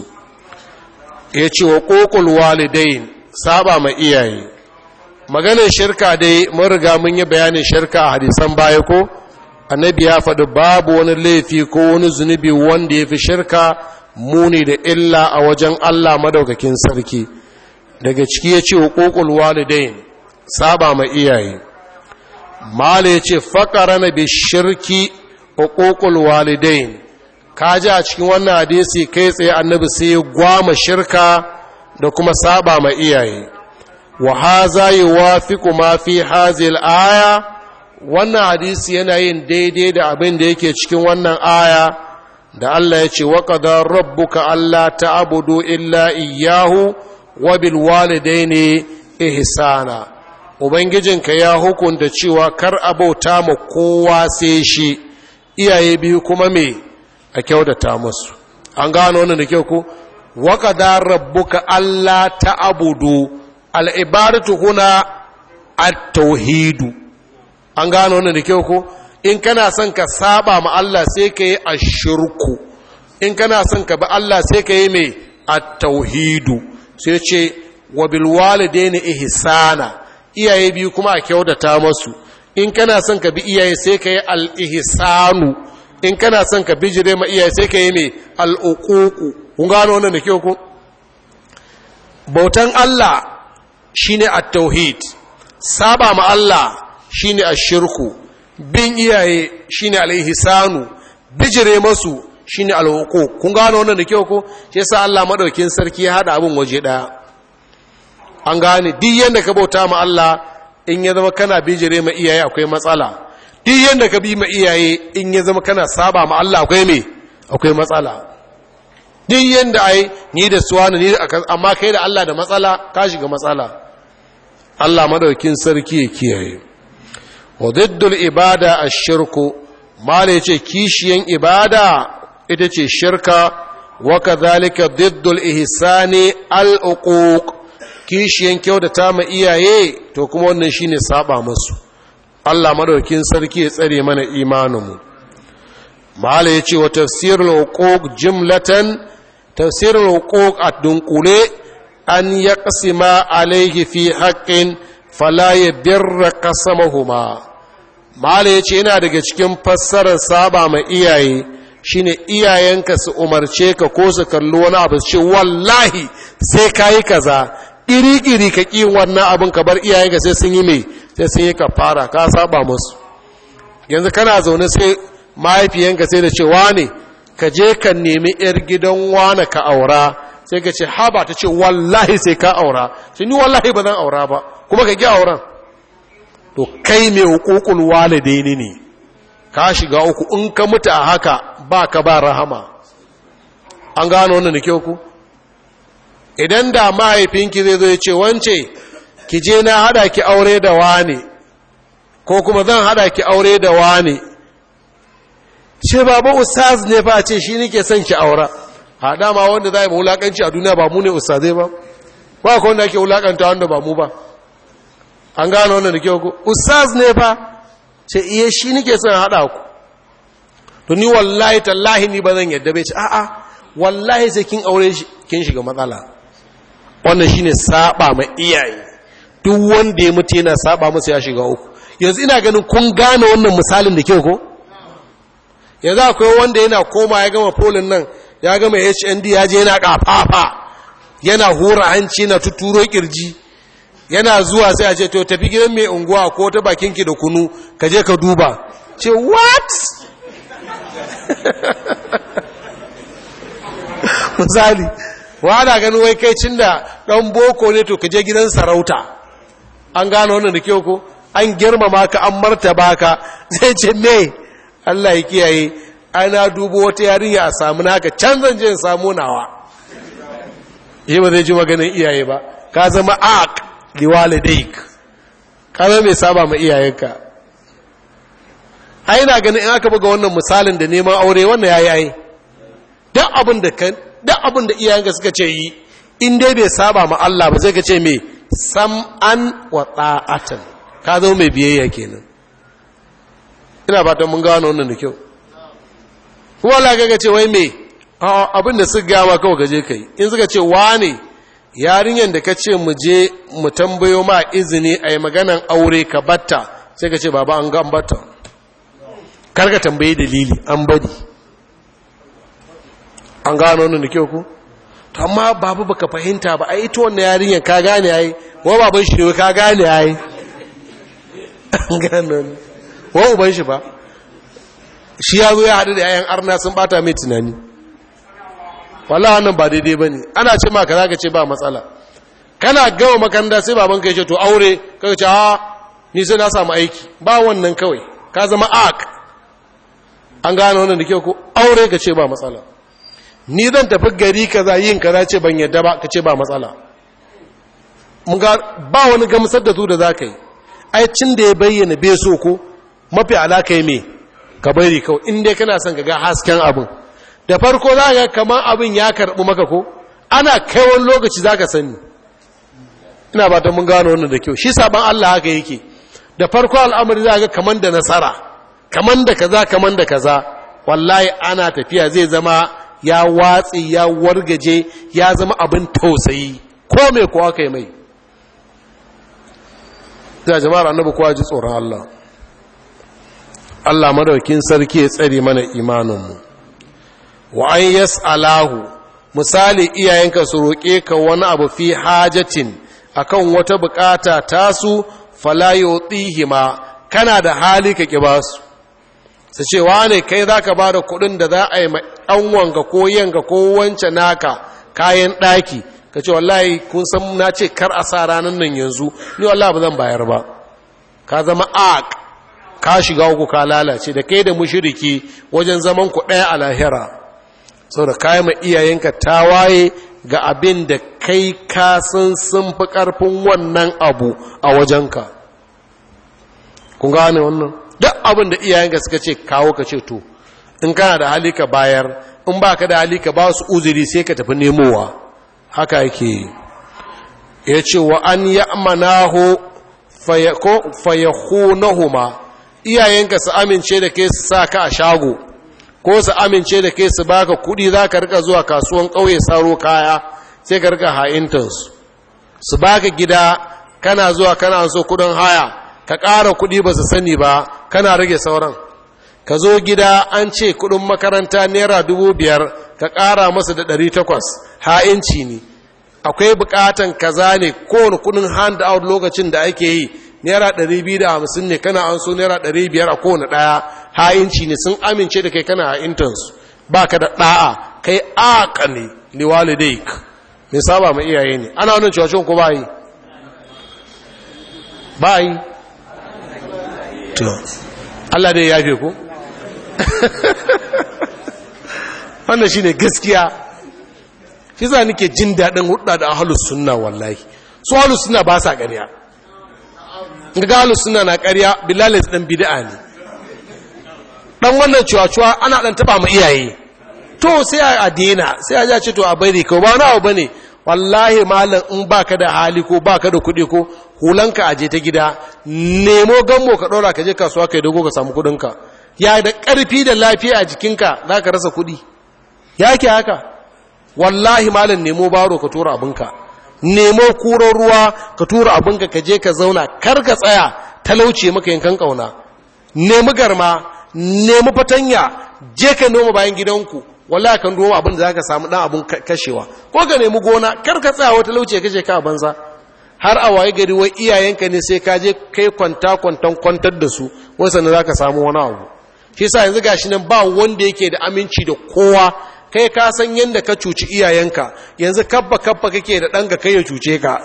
ya ce wa ƙoƙul walidain saba ma iyaye maganin shirka dai mun riga mun yi bayanin shirka a hadisan baya ko annabi ya faɗi babu wani laifi ko wani zunubi wanda ya fi shirka muni da illa a wajen Allah madaukakin sarki daga ciki ya ce hukukul walidain saba ma iyaye mala ya ce faƙara na bi shirki hukukul walidain ka ji a cikin wannan hadisi kai tsaye annabi sai ya gwama shirka da kuma saba ma iyaye wa haza yuwafiqu ma fi hazil aya wannan hadisi yana yin daidai da abin da yake cikin wannan aya da Allah ya ce wa qadar rabbuka alla ta'budu illa iyyahu wa bil walidaini ihsana ubangijinka ya hukunta cewa kar abauta ma kowa sai shi iyaye biyu kuma me a kyautata musu an gano wannan da kyau ko wa qadar rabbuka alla ta'budu al ibadatu huna at-tauhidu an gano wannan da kyau ko in kana son ka saba ma Allah sai ka yi ashirku in kana son ka bi Allah sai ka yi mai at-tauhidu sai ce wa bil walidaini ihsana iyaye biyu kuma a kyautata masu in kana son ka bi iyaye sai ka yi al-ihsanu in kana son ka bijire ma iyaye sai ka yi mai al-uququ kun gano wannan da kyau ko bautan Allah shine at-tauhid saba ma Allah shine ashirku bin iyaye shine alaihisanu bijire masu shine alhuquq kun gano wannan da kyau ko shi yasa Allah madaukin sarki ya hada abin waje daya an gane duk yanda ka bauta ma Allah in ya zama kana bijire ma iyaye akwai matsala duk yanda ka bi ma iyaye in ya zama kana saba ma Allah akwai me akwai matsala duk yanda ai ni da suwana ni amma kai da Allah da matsala ka shiga matsala Allah madaukin sarki ya kiyaye wa diddul ibada ash-shirku mala yace kishiyan ibada ita ce shirka wa kadhalika diddul ihsani al-uquq kishiyan kyautata ma iyaye to kuma wannan shine saba musu Allah madaukin sarki ya tsare mana imaninmu mala yace wa tafsirul uquq jumlatan tafsirul uquq ad-dunqule an yaqsima alayhi fi haqqin fala yabirra qasamahuma mala yace yana daga cikin fassarar saba ma iyaye shine iyayenka su umarce ka ko su kalli wani abu ce wallahi sai kayi kaza iri-iri ka ƙi wannan abin ka bar iyayenka sai sun yi mai sai sun yi ka fara ka saba musu yanzu kana zaune sai mahaifiyanka sai da ce wane ka je ka nemi 'yar gidan wane ka aura sai ka ce haba ta ce wallahi sai ka aura sai ni wallahi ba zan aura ba kuma ka ƙi auren to kai mai hukukul walidaini ne ka shiga uku in ka mutu a haka ba ka ba rahama an gano wannan da kyau ku idan da mahaifinki zai zo ya ce wance ki je na hada ki aure da wane ko kuma zan hada ki aure da wane ce baba ustaz ne fa ce shi nake son ki aura a dama wanda za a yi wulakanci a duniya ba mu ne ustazai ba ba ka wanda ake wulakanta wanda ba mu ba an gano wannan da kyau ku ustaz ne fa ce iya shi nake son hada ku to ni wallahi tallahi ni ba zan yadda bai ce a'a wallahi sai kin aure shi kin shiga matsala wannan shine saba ma iyaye duk wanda ya mutu yana saba masa ya shiga uku yanzu ina ganin kun gane wannan misalin da kyau ko yanzu akwai wanda yana koma ya gama polin nan ya gama HND ya je yana kafafa yana hura hanci yana tuturo kirji yana zuwa sai a ce to tafi gidan mai unguwa ko ta bakinki da kunu ka je ka duba ce what misali wada ganin wai kai cin da ɗan boko ne to ka je gidan sarauta an gano wannan da kyau ko an girmama ka an martaba ka zai ce me Allah ya kiyaye ana dubo wata yarinya a samu naka can zan je in samu nawa yi ba zai ji maganin iyaye ba ka zama aq liwalidaik ka zama mai saba ma iyayenka ai na ganin in aka buga wannan misalin da neman aure wannan yayi ai duk abin da kan duk abin da iyayenka suka ce yi in dai bai saba ma Allah ba sai ka ce me sam'an wa ta'atan ka zo mai biyayya kenan ina fatan mun gano wannan da kyau kuma Allah ga ce wai me abin da suka gama kawai gaje kai in suka ce wane yarinyar da ka ce mu je mu tambayo ma izini a yi maganan aure ka batta sai ka ce baba an ga an batta karka tambaye dalili an bari an gano wannan da kyau ku to amma babu baka fahimta ba ai ita wannan yarinyar ka gane ai wa baban shi ne ka gane ai an gano wa uban shi ba shi ya zo ya haɗu da yayan arna sun bata mai tunani wallah wannan ba daidai ba ne ana ce ma kaza ka ce ba matsala kana gama makaranta sai baban ka ya ce to aure ka ce ha ni sai na samu aiki ba wannan kawai ka zama ak an gane wannan da ke ko aure ka ce ba matsala ni zan tafi gari kaza yin kaza ce ban yadda ba ka ce ba matsala mun ga ba wani gamsar da su da za ka yi ai cin da ya bayyana bai so ko mafi alaka yi me ka bari kawai in dai kana son ka ga hasken abin da farko za ga kamar abin ya karɓi maka ko ana kai wani lokaci za ka sani ina ba ta mun gano wannan da kyau shi saban Allah haka yake da farko al'amari za ga kamar da nasara kamar da kaza kamar da kaza wallahi ana tafiya zai zama ya watsi ya wargaje ya zama abin tausayi ko mai kuwa kai mai ya jama'ar annabi kowa ji tsoron Allah Allah madaukin sarki ya tsare mana imaninmu wa an yas'alahu misali iyayenka su roƙe ka wani abu fi hajatin akan wata bukata tasu fala yutihima kana da hali ka ki basu su ce wane kai zaka bada kuɗin da za a yi ɗanwanka ko yanka ko wance naka kayan ɗaki ka ce wallahi kun san na ce kar a sa ranar nan yanzu ni wallahi ba zan bayar ba ka zama aq ka shiga uku ka lalace da kai da mushiriki wajen zaman ku ɗaya a lahira sau da kayan ma iyayenka tawaye ga abin da kai kasan sun fi ƙarfin wannan abu a wajenka kun gane wannan duk abin da iyayenka suka ce kawo ka ce to in kana da hali ka bayar in ba ka da hali ka ba su uzuri sai ka tafi nemowa haka yake ya ce wa an yi amanaho fayahunahuma iyayenka su amince da kai su sa ka a shago ko su amince da kai su baka kudi za ka rika zuwa kasuwan ƙauye saro kaya sai ka rika ha'intansu su baka gida kana zuwa kana so kudin haya ka ƙara kudi ba su sani ba kana rage sauran ka zo gida an ce kudin makaranta naira dubu biyar ka ƙara masa da ɗari takwas ha'inci ne akwai bukatan kaza ne kowane kudin hand out lokacin da ake yi naira 250 ne kana an so naira 500 a kowane daya ha'inci ne sun amince da kai kana ha'intansu ba ka da ɗa'a kai aka ne liwalidaik mai saba ma iyaye ne ana wannan cewa ko ba yi ba yi to Allah dai ya fi ku wannan shi ne gaskiya shi za nake jin daɗin hudda da ahalus sunna wallahi su ahalus sunna ba sa ƙarya ga ahalus sunna na ƙarya bilalai ɗan bid'a ne ɗan wannan cuwa-cuwa ana ɗan taɓa ma iyaye to sai a dena sai a ja ce to a bari ko ba na ba ne wallahi malam in baka da hali ko baka da kuɗi ko hulanka a je ta gida nemo gammo ka ɗora ka je kasuwa ka yi dogo ka samu kuɗinka ya da ƙarfi da lafiya a jikinka za ka rasa kuɗi ya ke haka wallahi malam nemo baro ka tura abinka nemo kuran ruwa ka tura abinka ka je ka zauna kar ka tsaya talauce maka yankan ƙauna nemi garma nemi fatanya je ka noma bayan gidanku wallahi kan noma abin da za ka samu ɗan abin kashewa ko ka nemi gona kar ka tsaya wata lauce kashe ka a banza har a waye gari wai iyayenka ne sai ka je kai kwanta kwantan kwantar da su wai sannan za ka samu wani abu shi sa yanzu gashi nan ba wanda yake da aminci da kowa kai ka san yadda ka cuci iyayenka yanzu kabba kabba kake da ɗanka kai ya cuce ka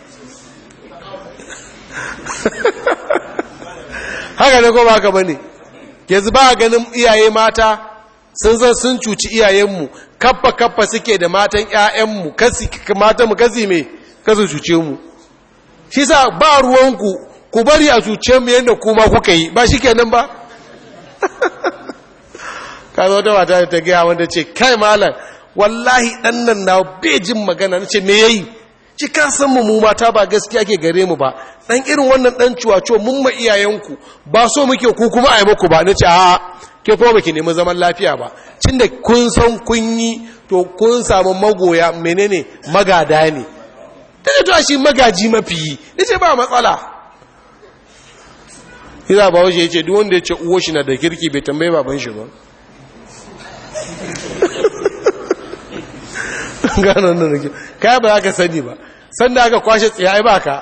haka ne ko ba ka bane yanzu ba ganin iyaye mata sun zan sun cuci iyayenmu kabba kabba suke da matan ƴaƴanmu kasi matan mu kasi me kasu cuce mu shi sa ba ruwanku ku bari a cuce mu yadda kuma kuka yi ba shi kenan ba ka zo da mata ta gaya wanda ce kai malam wallahi dan nan na bejin magana nace me yayi ci ka san mu mata ba gaskiya ke gare mu ba dan irin wannan dan ciwaco mun ma iyayenku ba so muke ku kuma ai muku ba nace a ke kuma baki nemi zaman lafiya ba da kun san kun yi to kun samu magoya menene magada ne daga to shi magaji mafi nace ba matsala Iza ba waje ya ce duk wanda ya ce uwo shi na da kirki bai tambaye baban shi ba gano nan da ke kaya ba za ka sani ba sanda aka kwashe tsaye ba ka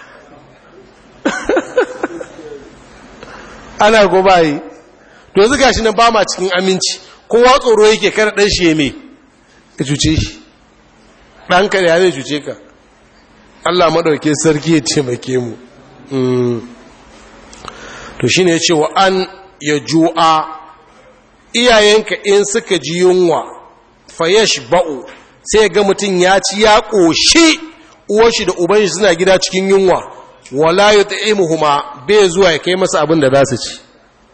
ana ko bayi to yanzu gashi nan ba ma cikin aminci kowa tsoro yake kana dan shi me ka cuce shi ɗanka da ya zai cuce ka Allah maɗauke sarki ya taimake mu to shine ya ce wa an ya ju'a iyayenka in suka ji yunwa fayash ba'u sai ga mutum ya ci ya ƙoshi uwashi da uban suna gida cikin yunwa wala ya ta'imuhuma bai zuwa ya kai masa abin da za su ci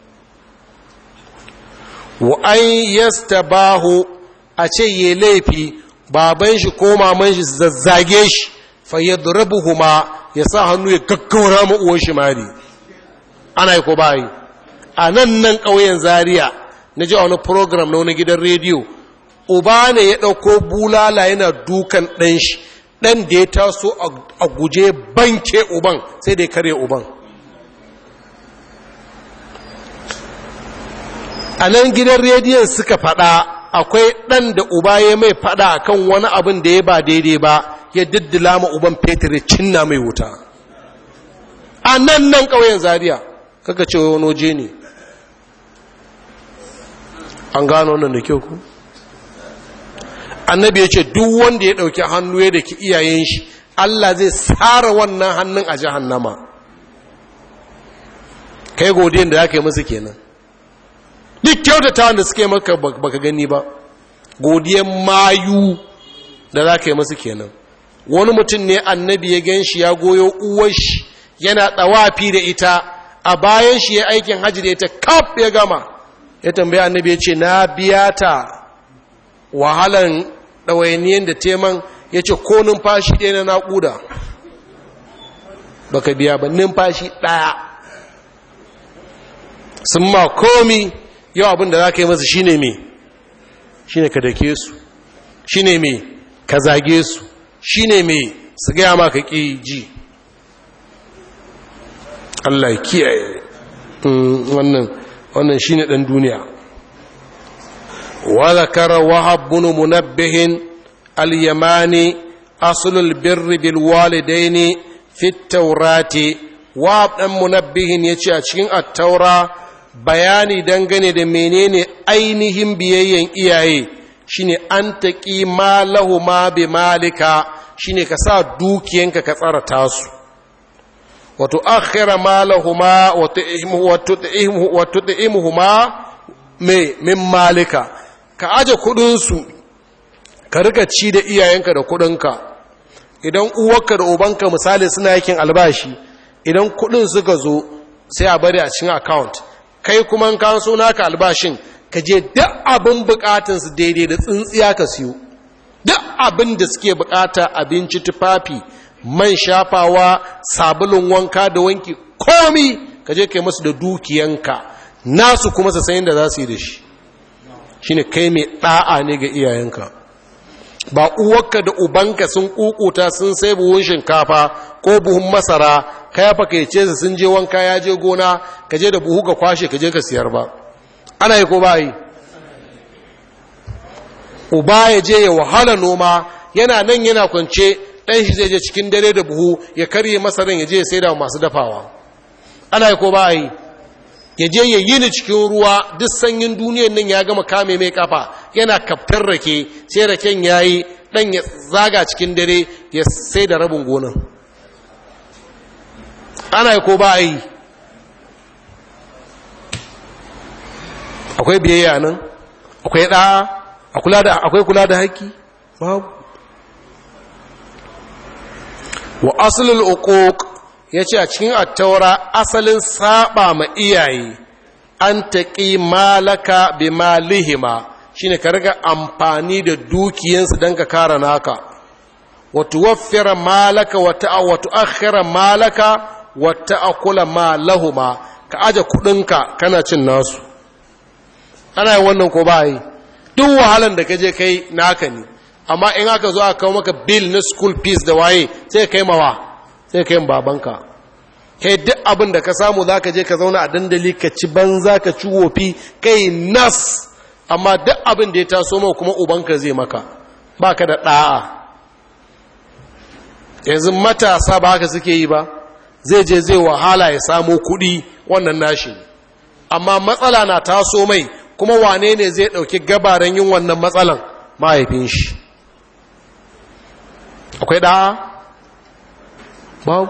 wa an yastabahu a ce ye laifi baban shi ko maman shi zazzage shi fayyadrubuhuma ya sa hannu ya gaggawara ma uwan shi mari ana yi ko bayi a nan nan ƙauyen zaria na ji a wani program na wani gidan rediyo uba ne ya ɗauko bulala yana dukan ɗan shi ɗan da ya taso a guje banke uban sai da ya karye uban a nan gidan rediyon suka faɗa akwai ɗan da uba ya mai faɗa akan wani abin da ya ba daidai ba ya diddila ma uban fetur cinna mai wuta a nan nan ƙauyen zaria kaka ce wani waje ne an gano wannan da kyau ku annabi ya ce duk wanda ya ɗauki hannu ya da ki iyayen shi allah zai tsara wannan hannun a jahannama kai godiyan da ya kai musu kenan duk kyautata wanda suke maka baka gani ba godiyan mayu da za ka yi musu kenan wani mutum ne annabi ya gan shi ya goyo uwar shi yana ɗawafi da ita a bayan shi ya aikin hajji da ita kaf ya gama ya tambaya annabi ya ce na biya ta wahalan ɗawainiyan da teman ya ce ko numfashi ɗaya na naƙuda baka biya ba numfashi ɗaya sun ma komi yau abin da za ka yi masa shine me shine ka dake su shine me ka zage su shine me su gaya ma ka ƙi ji Allah kiyaye wannan wannan shine dan duniya wa zakara wahab bin munabbih al-yamani asulul birri bil walidaini fit taurati wa dan munabbihin yace a cikin at-taura bayani dangane da menene ainihin biyayyen iyaye shine an taqi ma lahuma bi malika shine ka sa dukiyanka ka tsara tasu wato akhira ma lahuma wa tu'imu wa tu'imu wa tu'imuhuma me min malika ka aje kudin su ka rika ci da iyayenka da kudinka idan uwarka da ubanka misali suna yakin albashi idan kudin suka zo sai a bari a cikin account kai kuma ka so naka albashin ka je duk abin bukatun su daidai da tsintsiya ka siyo duk abin da suke bukata abinci tufafi man shafawa sabulun wanka da wanki komi ka je kai musu da dukiyanka nasu kuma su sayin da za su yi da shi shine kai mai da'a ne ga iyayenka ba uwarka da ubanka sun kukuta sun sai buhun shinkafa ko buhun masara ka ya fakaice su sun je wanka ya je gona ka je da buhu ka kwashe ka je ka siyar ba ana yi ko ba yi uba ya je ya wahala noma yana nan yana kwance ɗan shi zai je cikin dare da buhu ya karye masaran ya je ya saida masu dafawa ana yi ko ba yi ya je ya yi ni cikin ruwa duk sanyin duniyan nan ya gama kame mai kafa yana kaftar rake sai raken ya yi ɗan ya zaga cikin dare ya sai da rabin gonan ana yi ko ba yi akwai biyayya nan akwai ɗa'a akwai kula da haƙƙi babu wa asalin uquq ya ce a cikin attaura asalin saba ma iyaye an taƙi malaka bi malihima shine ka riga amfani da dukiyansu don ka kara naka wata waffira malaka wata wata akhira malaka wata akula malahuma ka aje kudinka kana cin nasu ana yin wannan ko ba yi duk wahalan da ka je kai naka ne amma in aka zo aka kawo maka bill na school fees da waye sai kai mawa sai kai babanka kai duk abin da ka samu za ka je ka zauna a dandali ka ci banza ka ci wofi kai nas amma duk abin da ya taso mau kuma ubanka zai maka ba ka da ɗa'a yanzu matasa ba haka suke yi ba zai je zai wahala ya samu kuɗi wannan nashi amma matsala na taso mai kuma wane ne zai ɗauki gabaran yin wannan matsalan mahaifin shi akwai ɗa'a babu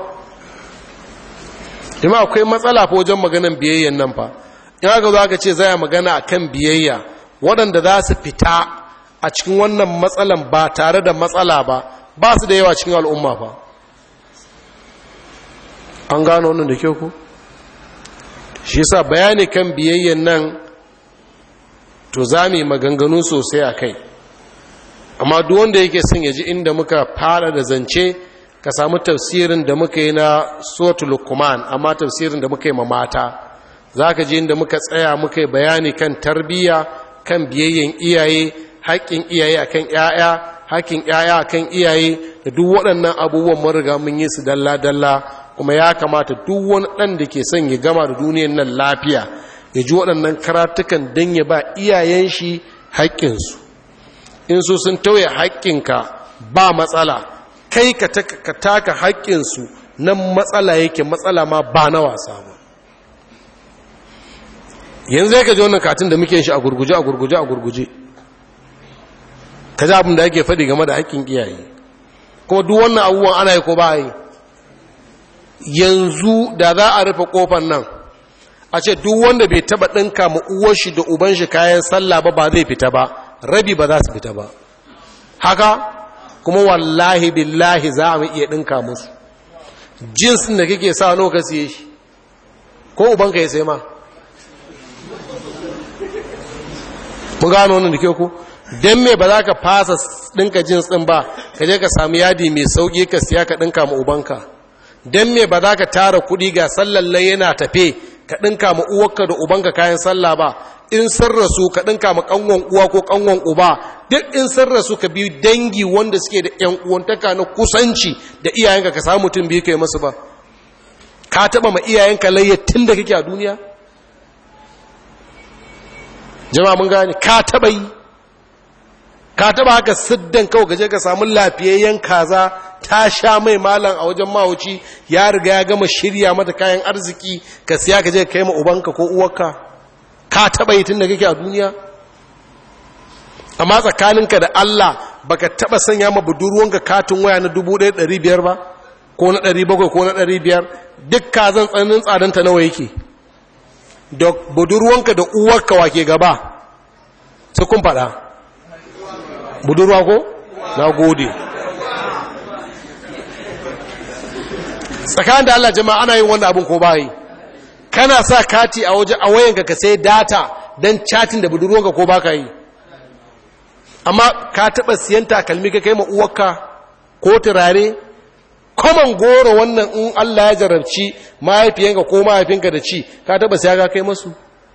jama akwai matsala fa wajen maganan biyayyan nan fa in aka zo aka ce zai magana akan biyayya waɗanda za su fita a cikin wannan matsalan ba tare da matsala ba ba su da yawa cikin al'umma fa an gano wannan da kyau ku shi yasa bayani kan biyayyan nan to za mu yi maganganu sosai a kai amma duk wanda yake son ya ji inda muka fara da zance ka samu tafsirin da muka yi na sotu lukman amma tafsirin da muka yi ma mata za ka ji inda muka tsaya muka yi bayani kan tarbiyya kan biyayyen iyaye haƙƙin iyaye a kan ‘ya'ya haƙƙin ‘ya'ya a kan iyaye da duk waɗannan abubuwan mariga mun yi su dalla-dalla kuma ya kamata duk wani ɗan da ke son ya gama da duniyan nan lafiya ya ji waɗannan karatukan don ya ba iyayen shi haƙƙinsu in su sun tauye haƙƙinka ba matsala kai ka taka haƙƙinsu nan matsala yake matsala ma ba na wasa ba yanzu ya ka ji wannan katin da muke shi a gurguje a gurguje a gurguje ka ji abin da ake faɗi game da haƙƙin iyaye kuma duk wannan abubuwan ana yi ko ba yi yanzu da za a rufe ƙofar nan a ce duk wanda bai taɓa ɗinka ma uwar shi da uban shi kayan sallah ba ba zai fita ba rabi ba za su fita ba haka kuma wallahi billahi za mu iya ɗinka musu jinsin da kake sa nawa ka siye shi ko ubanka ya sai ma mu gano wannan da ke ku don me ba za ka fasa ɗinka jins ɗin ba ka je ka sami yadi mai sauƙi ka siya ka ɗinka ma ubanka don me ba za ka tara kuɗi ga sallallai yana tafe ka ɗinka ma uwarka da ubanka kayan sallah ba in sun rasu ka ɗinka ma ƙanwan uwa ko ƙanwan uba duk in sun rasu ka biyu dangi wanda suke da ‘yan uwantaka na kusanci da iyayenka ka samu mutum biyu ka yi masu ba ka taɓa ma iyayenka layyar tun da kake a duniya jama'a mun gane ka taɓa yi ka taba haka siddan kawai gaje ka samu lafiyayyen kaza ta sha mai malam a wajen mahauci ya riga ya gama shirya mata kayan arziki ka siya ka je ka kai ma ubanka ko uwarka ka taba yi tun da kake a duniya amma tsakaninka da Allah baka taba sanya ma budurwanka katin waya na 1500 ba ko na 700 ko na 500 duk kazan tsananin tsadanta nawa yake da budurwanka da uwarka wake gaba sai kun fada budurwa ko na gode tsakanin da Allah jama'a ana yin wannan abin ko bayi kana sa kati a waje a wayanka ka sai data don chatin da budurwanka ko baka yi amma ka taɓa siyan takalmi ka kai uwarka ko turare kwaman goro wannan in Allah ya jarabci mahaifiyanka ko mahaifinka da ci ka taɓa siya ka kai masu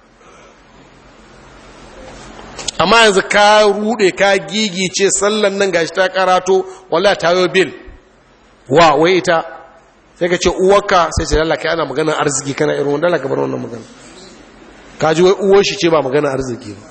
amma yanzu ka rude ka gigice sallan nan gashi ta karato wala ta yi bil wa wai ita sai ka ce uwarka sai ce lalaka ana magana arziki kana irin wanda lalaka bar wannan magana ka ji wai uwar shi ce ba magana arziki ba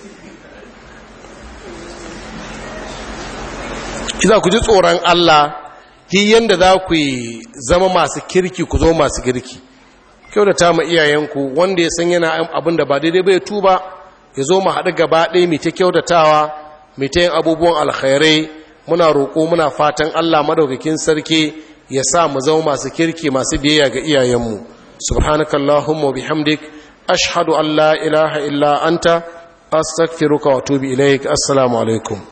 iza ku ji tsoron Allah ki yanda za ku yi zama masu kirki ku zo masu kirki kyau da ta ma iyayenku wanda ya san yana abin da ba daidai bai tuba ya zo mu haɗu gaba ɗaya mai ta kyautatawa mai ta yin abubuwan alkhairai muna roƙo muna fatan Allah madaukakin sarki ya sa mu zama masu kirki masu biyayya ga iyayenmu subhanakallahumma bihamdik ashhadu an la ilaha illa anta astaghfiruka wa atubu ilaik assalamu alaikum